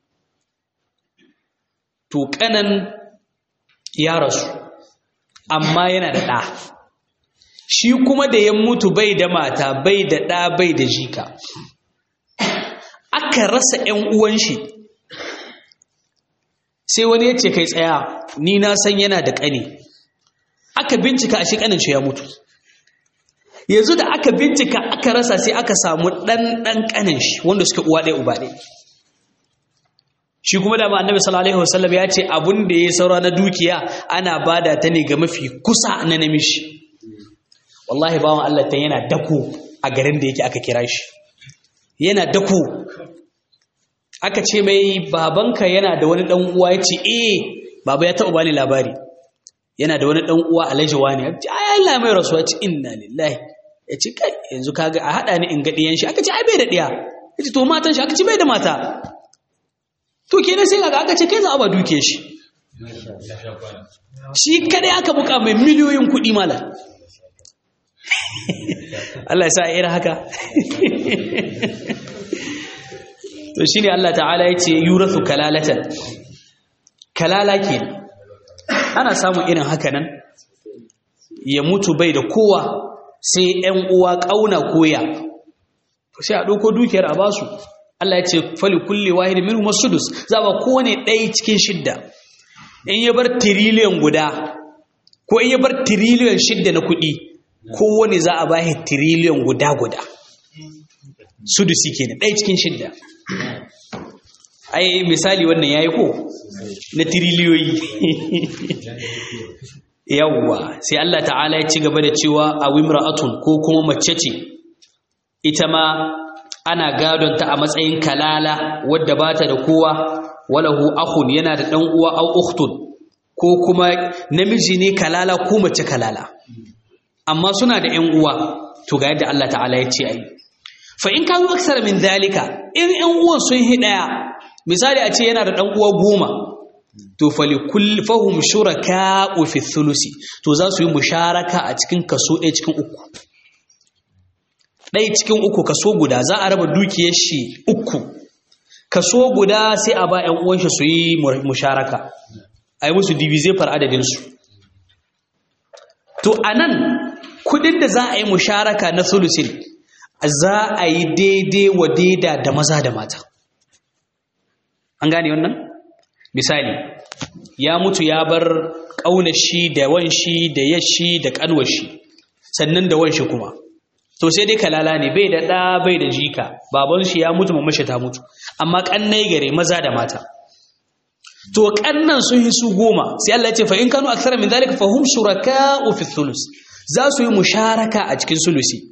to ƙanan ya rasu amma yana da ɗa shi kuma da ya mutu bai da mata bai da ɗa bai da jika aka rasa ‘yan uwan shi sai wani ya ce kai tsaya ni na san yana da ƙani aka bincika a shi ƙanin shi ya mutu yanzu da aka bincika aka rasa sai aka samu ɗan ɗan ƙanin shi wanda suke uwa ɗaya uba ɗaya shi kuma da annabi sallallahu alaihi wasallam ya ce abun da ya saura na dukiya ana bada ta ne ga mafi kusa na namishi wallahi bawan Allah ta yana dako a garin da yake aka kira shi yana dako aka ce mai babanka yana da wani dan uwa yace eh baba ya taɓa bani labari yana da wani dan uwa alhaji wani ai Allah mai rasuwa ce inna lillahi yace kai yanzu kaga a hada ni in ga diyan shi aka ce ai bai da diya yace to matan shi aka ce bai da mata to kenan sai kaga aka ce kai za a ba duke shi shi kadai aka buka mai miliyoyin kuɗi mala Allah ya sa irin haka to shine Allah ta'ala ya ce yurathu kalalatan kalala ke ana samun irin haka nan ya mutu bai da kowa sai ‘yan uwa ƙauna koya sai a ɗauko dukiyar a basu Allah ya ce fali kulle wahidi min masudus za ba kowane ɗaya cikin shidda in ya bar tiriliyan guda ko in ya bar tiriliyan shidda na kuɗi kowane za a bashi tiriliyan guda guda sudusi kenan ɗaya cikin shidda ai misali wannan yayi ko na tiriliyoyi yawwa sai Allah ta'ala ya ci gaba da cewa a wimra'atun ko kuma mace ce ita ma ana gadon ta a matsayin kalala wadda ba ta da kowa walahu akhun yana da dan uwa au ukhtun ko kuma namiji ne kalala ko mace kalala amma suna da ƴan uwa to ga yadda Allah ta'ala ya ce ai fa in kanu aksar min zalika in ƴan uwan sun hi daya misali a ce yana da dan uwa goma to fali kull fahum shuraka'u fi thulusi to za su yi musharaka a cikin kaso ɗaya cikin uku ɗaya cikin uku kaso guda za a raba dukiyar shi uku kaso guda sai a ba ƴan uwan shi su yi musharaka a yi musu divize far adadin su to anan kudin da za a yi musharaka na thulusin za a yi daidai wa daida da maza da mata an gane wannan misali ya mutu ya bar ƙaunashi da wanshi da yashi da ƙanwashi sannan da wanshi kuma to sai dai kalala ne bai da ɗa bai da jika baban shi ya mutu mamashi ta mutu amma ƙannai gare maza da mata to ƙannan sun yi su goma sai Allah ya ce fa in kanu akthara min zalika fa hum shuraka'u fi thulus za su yi musharaka a cikin sulusi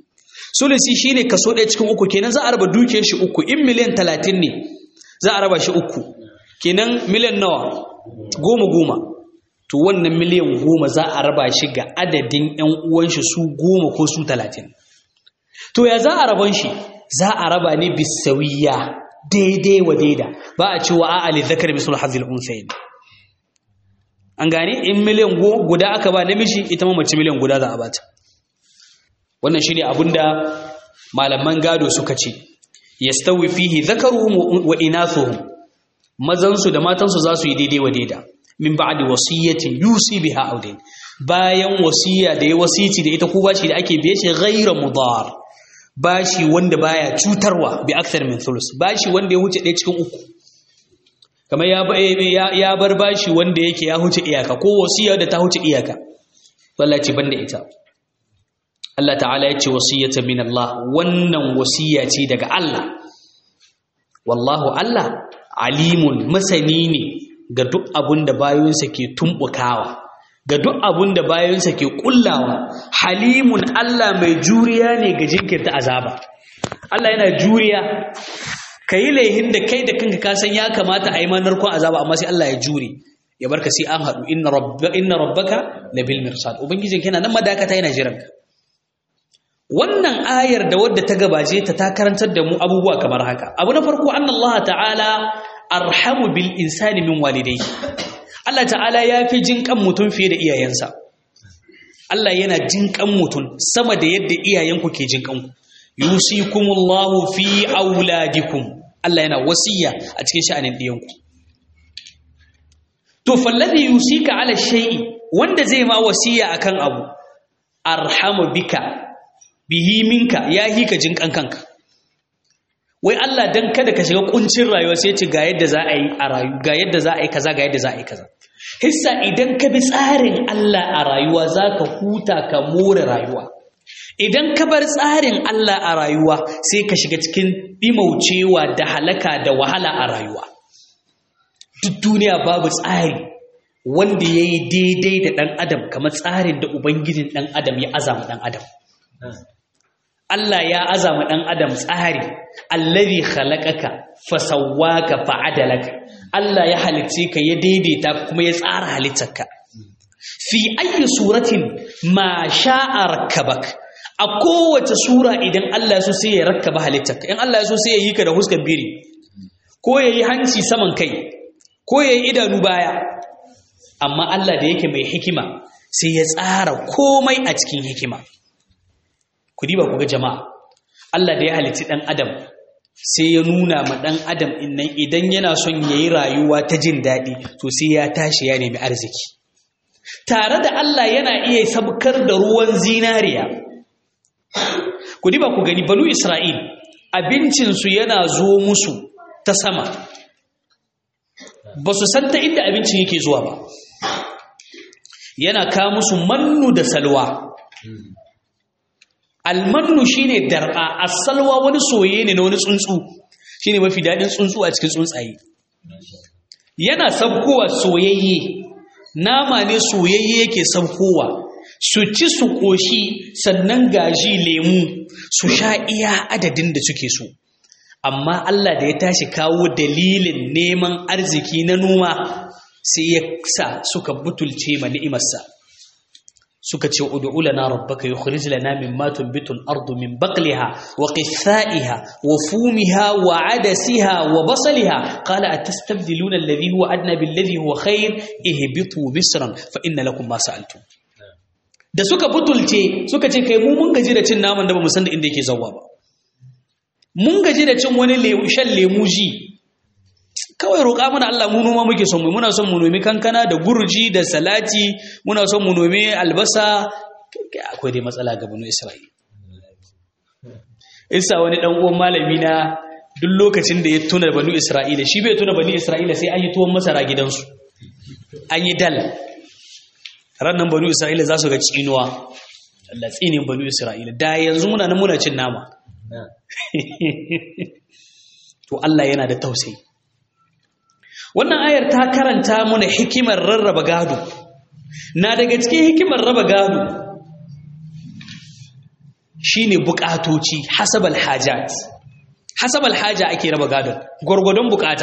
sulusi shine kaso ɗaya cikin uku kenan za a raba dukiyar shi uku in miliyan talatin ne za a raba shi uku kenan miliyan nawa goma goma to wannan miliyan goma za a raba shi ga adadin ‘yan uwanshi su goma ko su talatin to ya za a raban shi za a raba ne bisawiya daidai wa daida ba a cewa a ali zakar misul hazil unsayin an gane in miliyan guda aka ba namiji ita ma mace miliyan guda za a bata wannan shine abinda malaman gado suka ce yastawi fihi zakaruhum wa inathuhum mazansu da matansu za su yi daidai wa daida min ba'di wasiyatin yusi biha audin bayan wasiya da ya wasici da ita ko bashi da ake biye shi ghayra mudar bashi wanda baya cutarwa bi akthar min thuluth bashi wanda ya huce ɗaya cikin uku kamar ya ya bar bashi wanda yake ya huce iyaka ko wasiya da ta huce iyaka wallahi banda ita Allah ta'ala ya ce wasiyatan min Allah wannan wasiya ce daga Allah wallahu Allah alimun masani ne ga duk abin da bayansa ke tumbukawa ga duk abin da bayansa ke kullawa halimun Allah mai juriya ne ga jinkirta azaba Allah yana juriya ka yi laihin da kai da kanka ka san ya kamata a yi manarkon azaba amma sai Allah ya jure ya barka sai an haɗu inna rabbaka labil mirsad ubangijin kana nan madakata yana jiranka wannan ayar da wadda ta gabace ta ta karantar da mu abubuwa kamar haka abu na farko annallaha ta'ala arhamu bil insani min walidayhi Allah ta'ala ya fi jin kan mutum fiye da iyayensa Allah yana jin kan mutum sama da yadda iyayenku ke jin kanku yusikumullahu fi auladikum Allah yana wasiya a cikin sha'anin diyanku to falladhi yusika ala shay'i wanda zai ma wasiya akan abu arhamu bika bihi minka ya hika jin kanka wai Allah dan kada ka shiga kuncin rayuwa sai ce ga yadda za a yi a rayu ga yadda za a yi kaza ga yadda za a yi kaza hissa idan ka bi tsarin Allah a rayuwa za ka huta ka more rayuwa idan ka bar tsarin Allah a rayuwa sai ka shiga cikin dimaucewa da halaka da wahala a rayuwa duk duniya babu tsari wanda ya yi daidai da ɗan adam kamar tsarin da ubangijin ɗan adam ya azama ɗan adam Allah ya azama ɗan adam tsari allazi khalaqaka fasawwaka fa'adalaka Allah ya halicce ka ya daidaita kuma ya tsara halittarka fi ayyi suratin ma sha'a rakkabak a kowace sura idan Allah ya so sai ya rakkaba halittarka in Allah ya so sai ya yi ka da huskar biri ko ya yi hanci saman kai ko ya yi idanu baya amma Allah da yake mai hikima sai ya tsara komai a cikin hikima ku diba ku ga jama'a Allah da ya halitti ɗan adam sai ya nuna ma ɗan adam innan idan yana son ya yi rayuwa ta jin daɗi to sai ya tashi ya nemi arziki tare da Allah yana iya sabkar da ruwan zinariya ku diba ku gani banu Isra'il abincinsu yana zo musu ta sama ba su san ta inda abincin yake zuwa ba yana ka musu mannu da salwa almannu shine darba as-salwa wani soye ne na wani tsuntsu shine mafi dadin tsuntsu a cikin tsuntsaye yana sabkowa soyayye nama ne soyayye yake sabkowa su ci su koshi sannan gaji lemu su sha iya adadin da suke so amma Allah da ya tashi kawo dalilin neman arziki na noma sai ya sa suka butulce ma ni'imarsa suka ce ud'u lana rabbaka yukhrij lana mimma tunbitu al-ardu min baqliha wa qithaiha wa fumiha wa adasiha wa basaliha qala atastabdiluna alladhi huwa adna billadhi huwa khair ihbitu misran fa inna lakum ma sa'altum da suka butulce suka ce kai mu mun gaji da cin naman da bamu san da inda yake zawwa ba mun gaji da cin wani shan lemu ji kawai roƙa mana Allah mu noma muke son mu muna son mu nomi kankana da gurji da salati muna son mu nomi albasa akwai dai matsala ga banu Isra'ila isa wani dan uwan malami na duk lokacin da ya tuna banu Isra'ila shi bai tuna banu Isra'ila sai an yi tuwon masara gidansu an yi dal rannan banu Isra'ila za su ga tsinuwa Allah tsinin banu Isra'ila da yanzu muna nan muna cin nama to Allah yana da tausayi wannan ayar ta karanta mana hikimar rarraba gado na daga cikin hikimar raba gado shine bukatoci hasabal hajat hasabal haja ake raba gadon gwargwadon bukata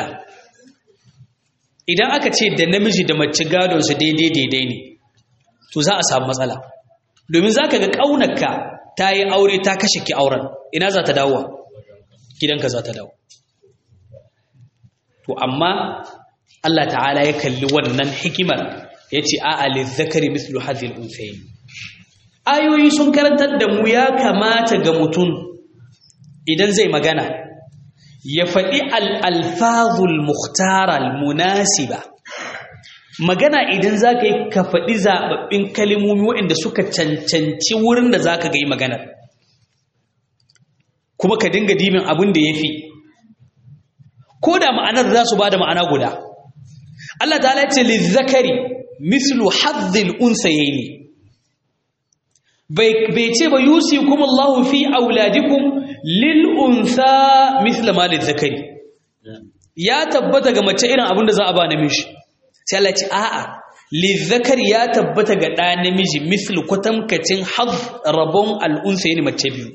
idan aka ce da namiji da mace gadon su daidai daidai ne to za a samu matsala domin za ka ga ƙaunarka ta yi aure ta kashe ki auren ina za ta dawowa gidanka za ta dawo to amma Allah ta'ala ya kalli wannan hikimar ya ce a zakari mislu hadhil unsayin ayoyi sun karantar da mu ya kamata ga mutum idan zai magana ya faɗi al'alfazul muhtaral munasiba magana idan za ka yi ka faɗi zaɓaɓɓin kalimomi waɗanda suka cancanci wurin da za ka ga yi maganar kuma ka dinga dimin abin da ya fi ko da ma'anar za su ba da ma'ana guda Allah ta ce lizzakari mislu hazzil unsayaini bai ce ba yusi kuma Allah fi auladikum lil unsa misla ma lizzakari ya tabbata ga mace irin abin da za a ba namiji sai Allah ce a'a lizzakari ya tabbata ga ɗa namiji mislu kwatamkacin haz rabon al'unsayaini mace biyu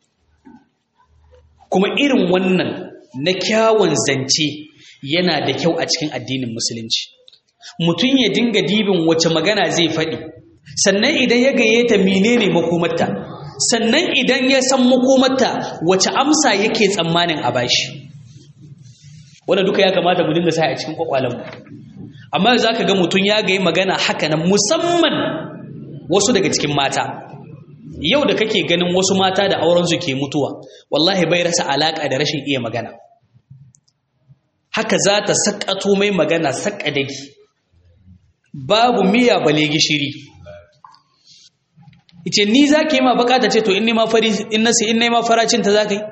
kuma irin wannan na kyawun zance yana da kyau a cikin addinin musulunci mutum ya dinga dibin wace magana zai faɗi sannan idan ya gaye ta menene makomarta sannan idan ya san makomarta wace amsa yake tsammanin a bashi wanda duka ya kamata mu dinga sa a cikin kwakwalenmu amma za ka ga mutum ya gaye magana haka nan musamman wasu daga cikin mata yau da kake ganin wasu mata da aurensu ke mutuwa wallahi bai rasa alaƙa da rashin iya magana haka za ta saƙato mai magana saƙadaki babu miya bale gishiri ice ni za ka yi ma bukata ce to in nema fari in nasi in nema faracin ta za ka yi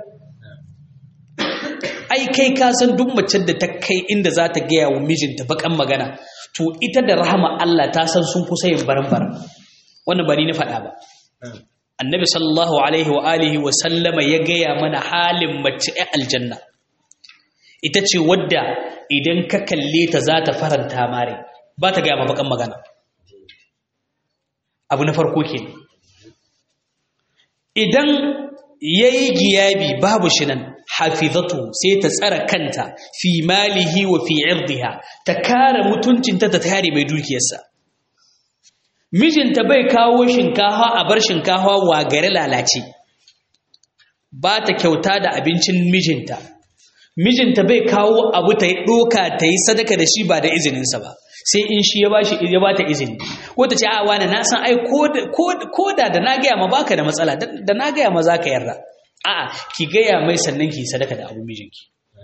ai kai ka san duk macen da ta kai inda za ta gaya wa mijinta bakan magana to ita da rahama Allah ta san sun kusa yin baran-baran wannan ba ni na faɗa ba annabi sallallahu alaihi wa alihi wa sallama ya gaya mana halin mace a aljanna ita ce wadda idan ka kalle ta za ta faranta mare ba ta gaya mabakan magana abu na farko ke idan ya yi giyabi babu shi nan hafizatu sai ta tsara kanta fi malihi wa fi irdiha ta kare mutuncinta ta kare mai dukiyarsa mijinta bai kawo shinkafa a bar shinkafa wa gari lalace ba ta kyauta da abincin mijinta mijinta bai kawo abu ta yi ɗoka ta yi sadaka da shi ba da izininsa ba sai in shi ya ba shi ya ba ta izini ko ta ce a wani na san ai ko da da na gaya ma baka da matsala da na gaya ma za ka yarda a'a ki gaya mai sannan ki sadaka da abu mijinki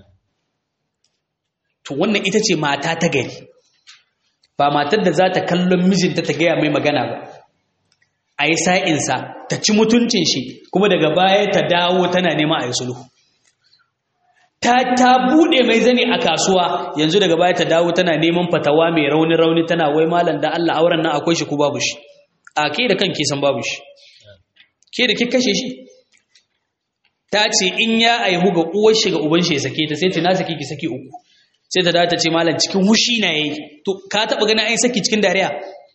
to wannan ita ce mata ta gari ba matar da za ta kallon mijinta ta gaya mai magana ba a yi sa'insa ta ci mutuncin shi kuma daga baya ta dawo tana nema a yi sulhu ta ta bude mai zane a kasuwa yanzu daga baya ta dawo tana neman fatawa mai rauni rauni tana wai malam da Allah auren nan akwai shi ko babu shi a ke da kanki san babu shi ke da kika kashe shi ta ce in ya aihu ga uwar shi ga uban shi ya sake ta sai ta na saki ki saki uku sai ta dawo ta ce malam cikin hushi na yayi to ka taba ganin ai saki cikin dariya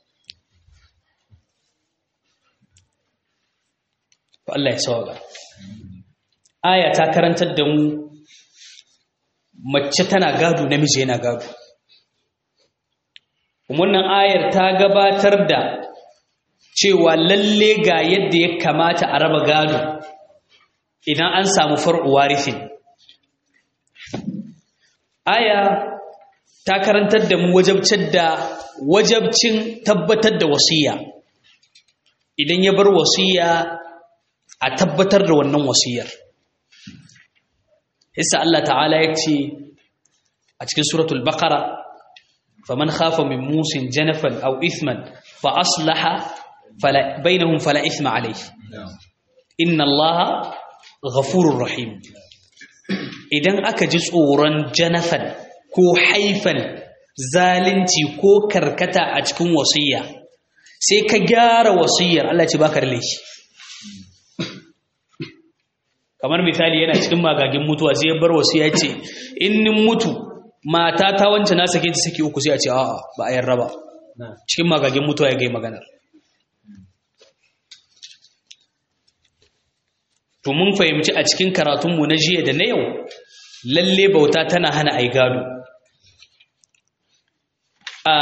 Allah ya sauka aya ta karantar da mu mace tana gado namiji yana gado wannan ayar ta gabatar da cewa lalle ga yadda ya kamata a raba gado idan an samu far'u warifin aya ta karantar da mu wajabcin da wajabcin tabbatar da wasiya idan ya bar wasiya a tabbatar da wannan wasiyar Isa Allah ta'ala ya ce a cikin suratul baqara faman khafa min musin janafan aw ithman fa aslaha fala bainahum fala ithma alayhi inna Allaha ghafurur rahim idan aka ji tsoron janafan ko haifan zalunci ko karkata a cikin wasiyya sai ka gyara wasiyyar Allah ce baka da laifi kamar misali yana cikin magagin mutuwa sai ya bar wasu ya ce in nin mutu mata ta wance na sake ta saki uku sai a ce a'a ba a yarda ba cikin magagin mutuwa ya gai maganar to mun fahimci a cikin karatunmu na jiya da na yau lalle bauta tana hana ai gado a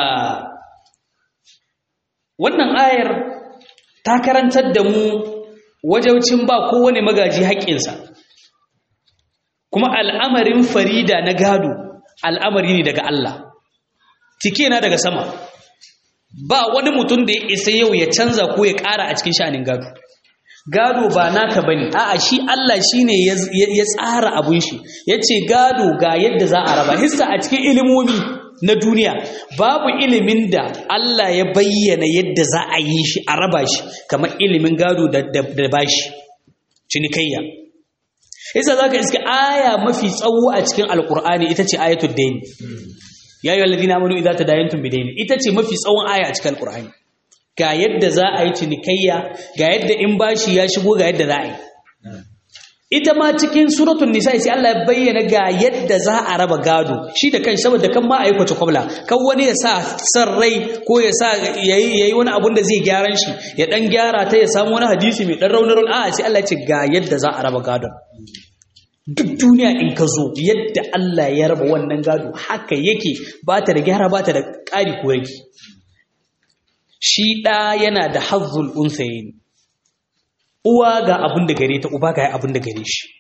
wannan ayar ta karantar da mu wajaucin ba kowane magaji haƙƙinsa kuma al'amarin farida na gado al'amari ne daga Allah tike na daga sama ba wani mutum da ya isa yau ya canza ko ya ƙara a cikin sha'anin gado gado ba naka bane a'a shi Allah shine ya tsara abun shi yace gado ga yadda za a raba hissa a cikin ilimomi na duniya babu ilimin da Allah ya bayyana yadda za a yi shi a raba shi kamar ilimin gado da, da, bashi cinikayya isa zaka iska aya mafi tsawo a cikin alkur'ani ita ce ayatul dayn ya ayyuhal ladina amanu idza tadayantum bidayn ita ce mafi tsawon aya a cikin alkur'ani ga yadda za a yi cinikayya ga yadda in bashi ya shigo ga yadda za a yi ita ma cikin suratul nisa sai Allah ya bayyana ga yadda za a raba gado shi da kai saboda kan ma ayi kwace kwabla kan wani ya sa san rai ko ya sa yayi yayi wani abun da zai gyaran shi ya dan gyara ta ya samu wani hadisi mai dan raunar a sai Allah ya ce ga yadda za a raba gadon duk duniya in ka zo yadda Allah ya raba wannan gado haka yake ba ta da gyara ba ta da ƙari ko rage shi ɗa yana da hazzul unsayin uwa ga abin da gare ta uba ga abin da gare shi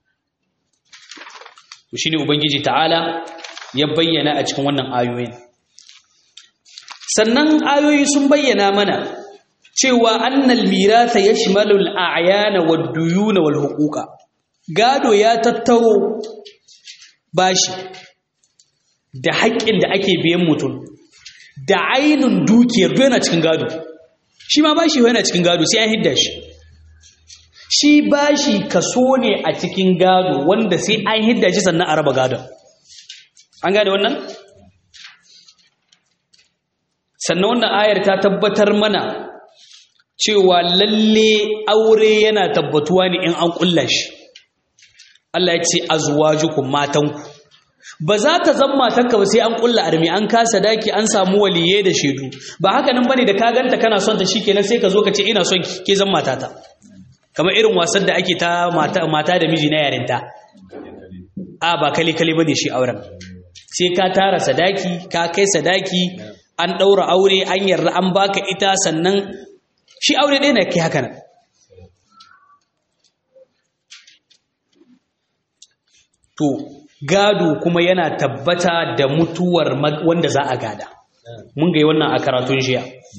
to shine ubangiji ta'ala ya bayyana a cikin wannan ayoyin sannan ayoyi sun bayyana mana cewa annal miratha yashmalu al-a'yana wad-duyuna wal-huquqa gado ya tattaro bashi da haƙƙin da ake biyan mutum da ainun dukiyar duk yana cikin gado shi ma bashi yana cikin gado sai an hidda shi shi bashi kaso ne a cikin gado wanda sai an hidda shi sannan a raba gadon an gane wannan sannan wannan ayar ta tabbatar mana cewa lalle aure yana tabbatuwa ne in an kulla shi Allah ya ce azwajukum matanku ba za ta zama matanka ba sai an kulla armi an kasa daki an samu waliye da shedu ba haka nan bane da ka ganta kana son ta shikenan sai ka zo ka ce ina son ki ke zan matata kamar irin wasan da ake ta mata, mata da miji na yarinta a ba kale kale bane shi auren sai ka tara sadaki ka kai sadaki an daura aure an yarda an baka ita sannan shi aure ɗaya na kai haka nan to gado kuma yana tabbata da mutuwar wanda za a gada mun ga wannan a karatun jiya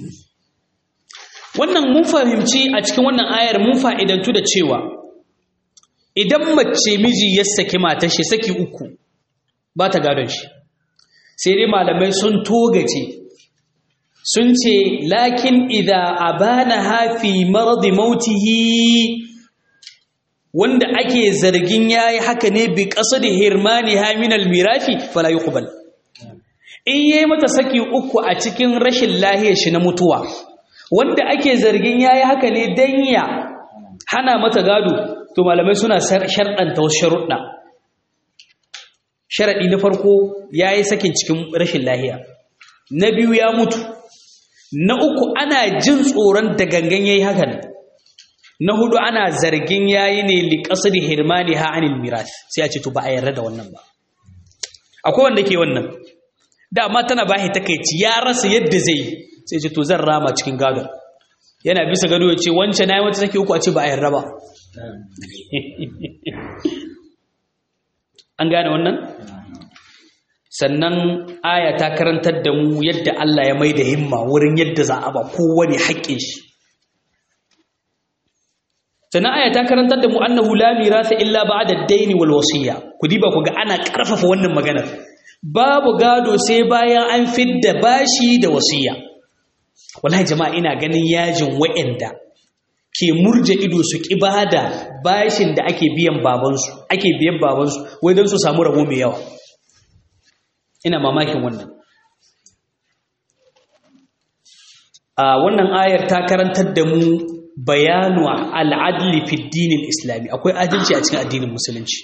wannan mun fahimci a cikin wannan ayar mun fa'idantu da cewa idan mace miji ya saki matar shi saki uku ba ta gadon shi sai dai malamai sun togace sun ce lakin idza abana hafi maradi mautihi wanda ake zargin yayi haka ne bi qasdi hirmani haminal mirafi fala yuqbal in yayi mata saki uku a cikin rashin lahiyar shi na mutuwa wanda ake zargin yayi haka ne dan ya hana mata gado to malamai suna sharɗanta wasu sharuɗa sharaɗi na farko yayi sakin cikin rashin lahiya na biyu ya mutu na uku ana jin tsoron da gangan yayi haka ne na hudu ana zargin yayi ne li qasdi hirmani ha anil miras sai a ce to ba a yarda da wannan ba akwai wanda ke wannan dama tana bashi takeici ya rasa yadda zai sai ce to zan rama cikin gado yana bisa gado ya ce wance nayi wata take uku a ce ba a yarda ba an gane wannan sannan aya ta karantar da mu yadda Allah ya mai da himma wurin yadda za a ba kowane haƙƙin shi sannan aya ta karantar da mu annahu la mirasa illa ba'da ad-dayn wal wasiya ku diba ku ga ana karfafa wannan maganar babu gado sai bayan an fidda bashi da wasiya wallahi jama'a ina ganin yajin wa'anda ke murje ido su ki bada bashin da ake biyan babansu ake biyan babansu wai don su samu rabo mai yawa ina mamakin wannan a wannan ayar ta karantar da mu bayanu al'adli fi dinin islami akwai adalci a cikin addinin musulunci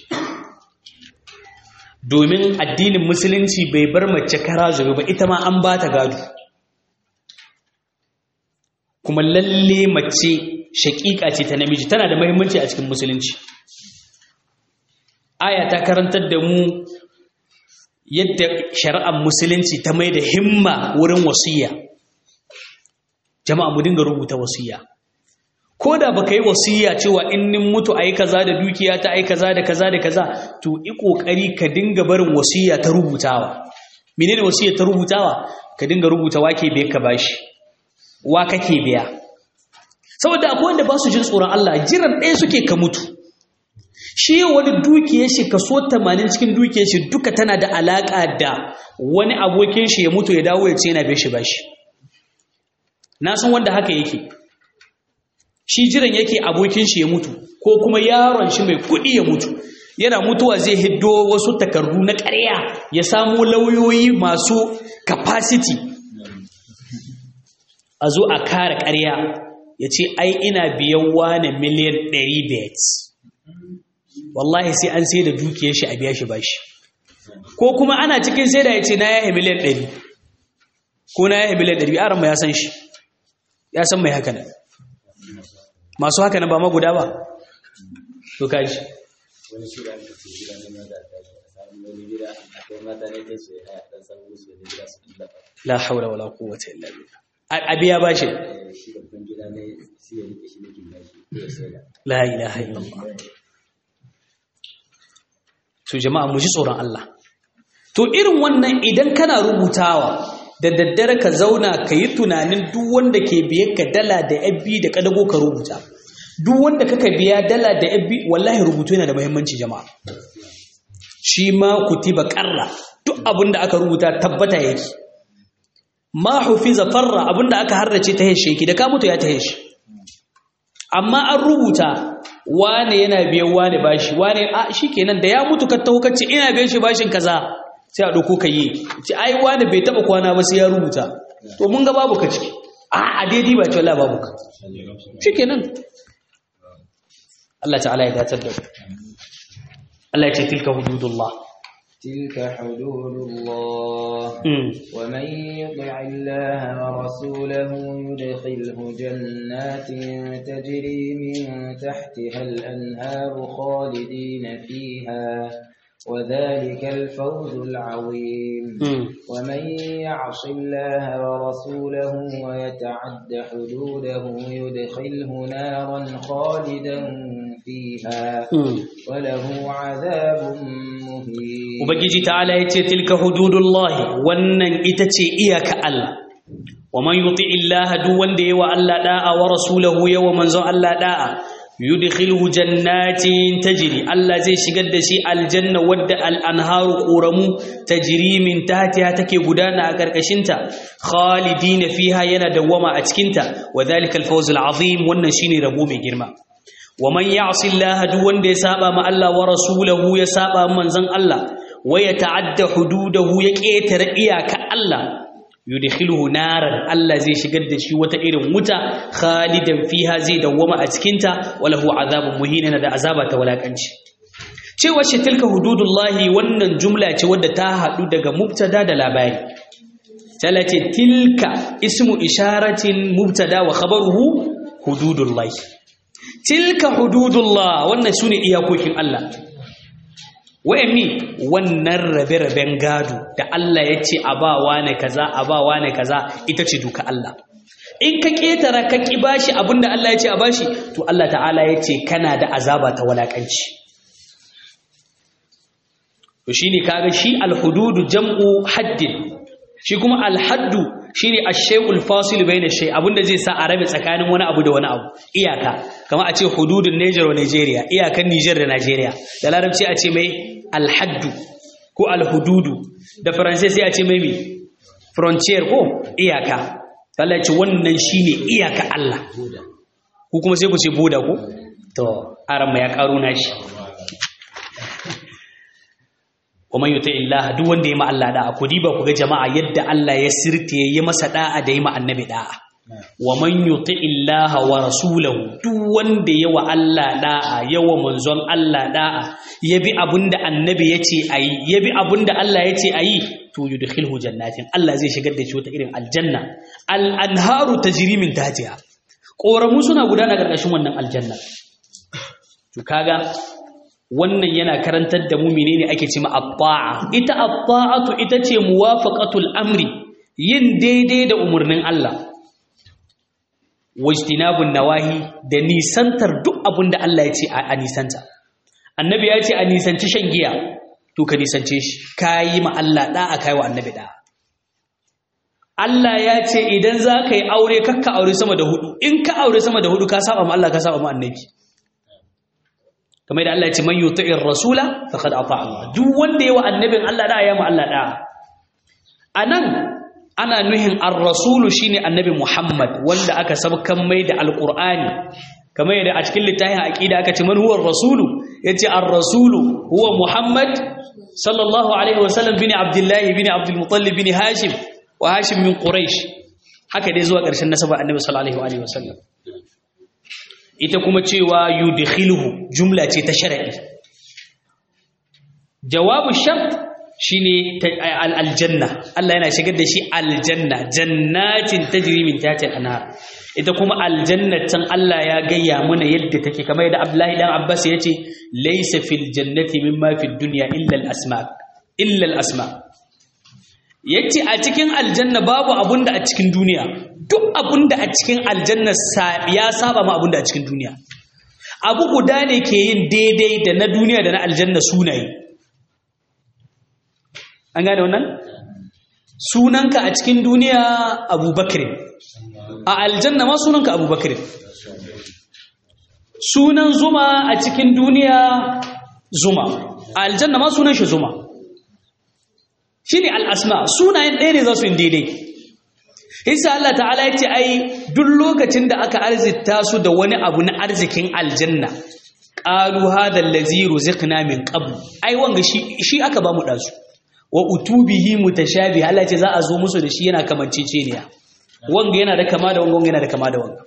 domin addinin musulunci bai bar mace kara zube ba ita ma an ba ta gado kuma lalle mace shaƙiƙa ce ta namiji tana da muhimmanci a cikin musulunci aya ta karantar da mu yadda shari'ar musulunci ta mai da himma wurin wasiya jama'a mu dinga rubuta wasiya ko da baka yi wasiya cewa in nin mutu ayi kaza da dukiya ta ayi kaza da kaza da kaza to i kokari ka dinga barin wasiya ta rubutawa menene wasiya ta rubutawa ka dinga rubuta wake bai ka bashi wa kake biya saboda akwai wanda ba su jin tsoron Allah jiran ɗaya suke ka mutu shi wani dukiyar shi kaso 80 cikin dukiyar shi duka tana da alaka da wani abokin shi ya mutu ya dawo ya ce yana bai shi bashi na san wanda haka yake shi jiran yake abokin shi ya mutu ko kuma yaron shi mai kuɗi ya mutu yana mutuwa zai hiddo wasu takardu na ƙarya ya samu lauyoyi masu capacity a zo a kare ƙarya ya ce ai ina biyan wane miliyan 100 wallahi sai an sai da dukiyar shi a biya shi bashi ko kuma ana cikin sai da ya ce na yahe miliyan 100 ko na yahe miliyan 100 aran ya san shi ya san mai haka nan masu haka nan ba ma guda ba to kaji wani shi da aka ce gida ne maza ta shi a samu wani gida akwai mata ne ta ce a dan samu musu wani gida su ɗan dafa la haula wala quwwata illa billah a biya bashi shi da kun gida ne shi ya rike shi ne kin bashi ya sai da la ilaha illallah to jama'a mu ji tsoron Allah to irin wannan idan kana rubutawa da daddare ka zauna ka yi tunanin duk wanda ke biye ka dala da yabbi da kadago ka rubuta duk wanda kaka biya dala da yabbi wallahi rubutu yana da muhimmanci jama'a shi ma kutiba qarra duk abin da aka rubuta tabbata yake ma hufiza farra abin da aka harrace ta heshe ki da ka mutu ya ta heshe amma an rubuta wane yana biyan wane bashi wane a shikenan da ya mutu ka taho kace ina biyan shi bashin kaza sai a dauko ka yi ce ai wane bai taba kwana ba sai ya rubuta to mun ga babu ka ciki a a daidai ba ce wallahi babu ka shikenan Allah ta'ala ya datar da ku Allah ya ce tilka hududullah تلك حدود الله mm. ومن يطع الله ورسوله يدخله جنات تجري من تحتها الأنهار خالدين فيها وذلك الفوز العظيم Mm. ومن يعص الله ورسوله ويتعد حدوده يدخله نارا خالدا فيها Mm. وله عذاب مهين Ubangiji ta'ala ya ce tilka hududullahi wannan ita ce iyaka Allah wa man yuti illaha duk wanda yawa Allah da'a wa rasulahu yawa manzon Allah da'a yudkhilhu jannatin tajri Allah zai shigar da shi aljanna wadda al-anharu quramu tajri min tahtiha take gudana a karkashin ta khalidina fiha yana dawama a cikin ta wa dhalika al-fawz al-azim wannan shine rabo mai girma wa man ya'si Allah duk wanda ya saba ma Allah wa rasulahu ya saba manzon Allah wa ya ta'adda hududahu ya ketare iyaka Allah yudkhiluhu naran Allah zai shigar da shi wata irin wuta khalidan fiha zai dawwama a cikin ta walahu azabun muhin da azaba ta walakanci cewa shi tilka hududullahi wannan jumla ce wadda ta hadu daga mubtada da labari talati tilka ismu isharatin mubtada wa khabaruhu hududullahi tilka hududullah wannan sune iyakokin Allah wa'anni wannan rabe-raben gado da Allah ya ce abawa ne kaza abawa ne kaza ita ce duka Allah in ka ketara ka ki bashi abinda Allah ya ce a bashi to Allah ta'ala ya ce kana da azaba ta walakanci to shine kaga shi alhududu jam'u haddin shi kuma alhaddu shine ash-shay'ul fasil bayna shay abinda zai sa a rabe tsakanin wani abu da wani abu iyaka kamar a ce hududun Niger wa Nigeria iyakan Niger da Nigeria da larabci a ce mai alhaddu ko alhududu da faransai sai a ce mai mi frontier ko iyaka Allah ya ce wannan shine iyaka Allah ku kuma sai ku ce boda ko to aran ya karo nashi wa yuti illah duk wanda ya ma Allah da'a ku diba ku ga jama'a yadda Allah ya sirte ya masa da'a da ya ma annabi da'a wa man yuti illah wa rasulahu duk wanda ya wa Allah da'a ya wa manzon Allah da'a ya bi abinda annabi yace ayi ya bi abinda Allah yace ayi to yudkhilhu jannatin Allah zai shigar da shi wata irin aljanna al anharu tajri min tahtiha ƙoramu suna gudana ƙarƙashin wannan aljanna to kaga wannan yana karantar da mu menene ake cewa at-ta'a ita at-ta'atu ita ce muwafaqatul amri yin daidai da umarnin Allah wajtinabun nawahi da nisantar duk abin da Allah ya ce a nisanta annabi ya ce a nisanci shan giya to ka nisance shi kayi ma Allah da'a kai wa annabi da'a Allah ya ce idan za ka yi aure kakka aure sama da hudu in ka aure sama da hudu ka saba ma Allah ka saba ma annabi kamar da Allah ya ce man yuti'ir rasula faqad ata Allah duk wanda yawa annabin Allah da ya ma Allah da anan ana nuhin ar-rasulu shine annabi Muhammad wanda aka sabkan mai da alqur'ani kamar yadda a cikin littafin aqida aka ce man huwa ar-rasulu yace ar-rasulu huwa Muhammad sallallahu alaihi wasallam bin Abdullah bin Abdul Muttalib bin Hashim wa Hashim min Quraysh haka dai zuwa ƙarshen nasaba annabi sallallahu alaihi wasallam ita kuma cewa yudkhiluhu jumla ce ta shar'i jawabu shart shine aljanna Allah yana shigar da shi aljanna jannatin tajri min tahtiha al-anhar ita kuma aljannatan Allah ya gayya mana yadda take kamar yadda Abdullahi dan Abbas yace laysa fil jannati mimma fid dunya illa al-asma illa al-asma yace a cikin aljanna babu abunda a cikin duniya duk abunda a cikin aljanna ya saba ma abunda a cikin duniya abu guda ne ke yin daidai da na duniya da na aljanna sunaye an gane wannan sunanka a cikin duniya abubakar a aljanna ma sunanka abubakar sunan zuma a cikin duniya zuma a aljanna ma sunan shi zuma shi ne al'asma sunayen ɗaya ne za su yi daidai isa Allah ta'ala ya ce ai duk lokacin da aka arzita su da wani abu na arzikin aljanna ƙalu hadal laziru zikna min qabl ai wanga shi aka ba mu ɗazu wa utubihi mutashabi Allah ce za a zo musu da shi yana kamanceceniya wanga yana da kama da wanga wanga yana da kama da wanga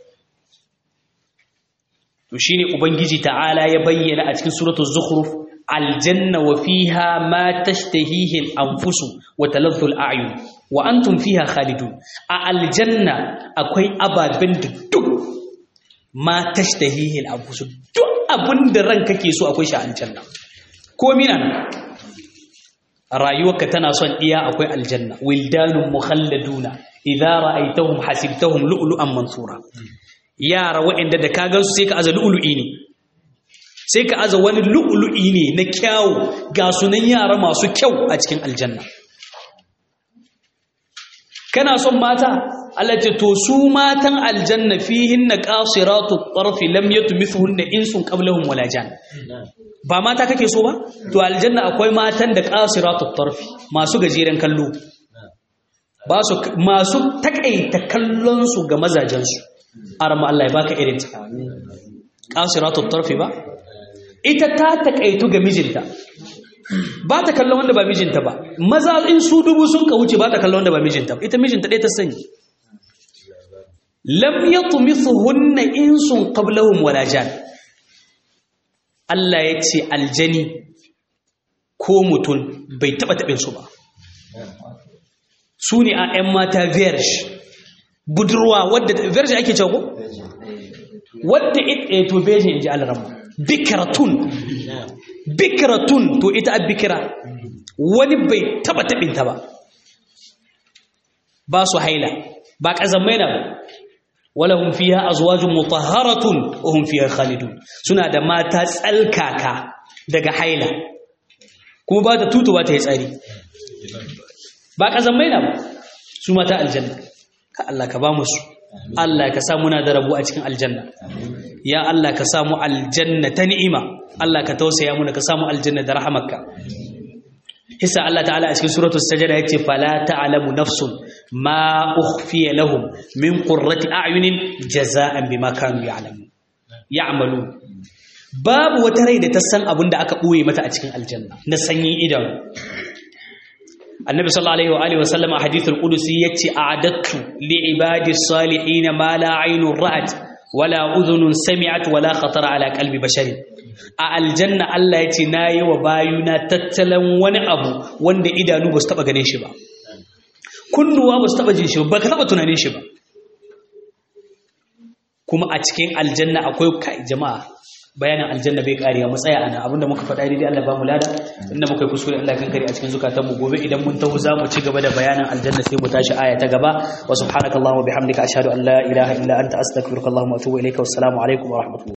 to shine ubangiji ta'ala ya bayyana a cikin suratul zukhruf aljanna wa fiha ma tashtahihi al-anfus wa taladhdhu al-a'yun wa antum fiha khalidun a aljanna akwai ababen da duk ma tashtahihi al-anfus duk abinda ranka ke so akwai shi a aljanna ko mina rayuwarka tana son iya akwai aljanna wildanun mukhalladuna idza ra'aytahum hasibtahum lu'lu'an mansura yara waɗanda da ka gansu sai ka aza lu'lu'i ne sai ka aza wani lu'lu'i ne na kyawu ga sunan yara masu kyau a cikin aljanna kana son mata Allah ce to su matan aljanna fihinna qasiratu tarfi lam yatmithunna insun qablahum wala jan ba mata kake so ba to aljanna akwai matan da qasiratu tarfi masu gajeren kallo ba su masu takaita kallon su ga mazajen su arma Allah ya baka irin ta qasiratu tarfi ba ita ta takaitu ga mijinta ba ta kallon wanda ba mijinta ba maza in su dubu sun ka wuce ba ta kallon wanda ba mijinta ba ita mijinta ɗaya ta sani lam yatmithunna insun qablahum wala jan Allah ya ce aljani ko mutum bai taba taɓin su ba su ne a 'yan mata verge budurwa wadda verge ake cewa ko wadda ita to verge in ji alaramma bikiratun bikiratun to ita a bikira wani bai taba taɓinta ba ba su haila ba ƙazamai na ba walahum fiha azwajun mutahharatun wa hum fiha khalidun suna da mata tsalkaka daga haila kuma ba ta tutu ba ta yi tsari ba ƙazamai na ba su mata aljanna ka Allah ka ba musu Allah ka sa muna da rabu a cikin aljanna ya Allah ka samu aljanna ta ni'ima Allah ka tausaya muna ka samu aljanna da rahamarka hisa Allah ta'ala a cikin suratul sajda yace fala ta'lamu nafsun ma ukhfiya lahum min qurrati a'yunin jaza'an bima kanu ya'lamun ya'malu babu wata rai da ta san abin da aka boye mata a cikin aljanna na sanyin idanu annabi sallallahu alaihi wa alihi wa sallam a hadithul qudusi yace a'adattu li ibadi salihin ma la aynun ra'at wala udhunun sami'at wala khatara ala qalbi basharin a aljanna Allah yace nayi wa bayuna tattalan wani abu wanda idanu ba su taba ganin shi ba kunnuwa ba su taba jin shi ba ka taba tunanin shi ba kuma a cikin aljanna akwai kai jama'a bayanin aljanna bai kariya mu tsaya ana abinda muka faɗa daidai Allah ba mu lada inda muka yi kuskure Allah kan kare a cikin zukatanmu gobe idan mun taho za mu ci gaba da bayanin aljanna sai mu tashi aya ta gaba wa subhanakallahumma bihamdika ashhadu an la ilaha illa anta astaghfiruka wa atubu ilayka wassalamu alaikum wa rahmatullahi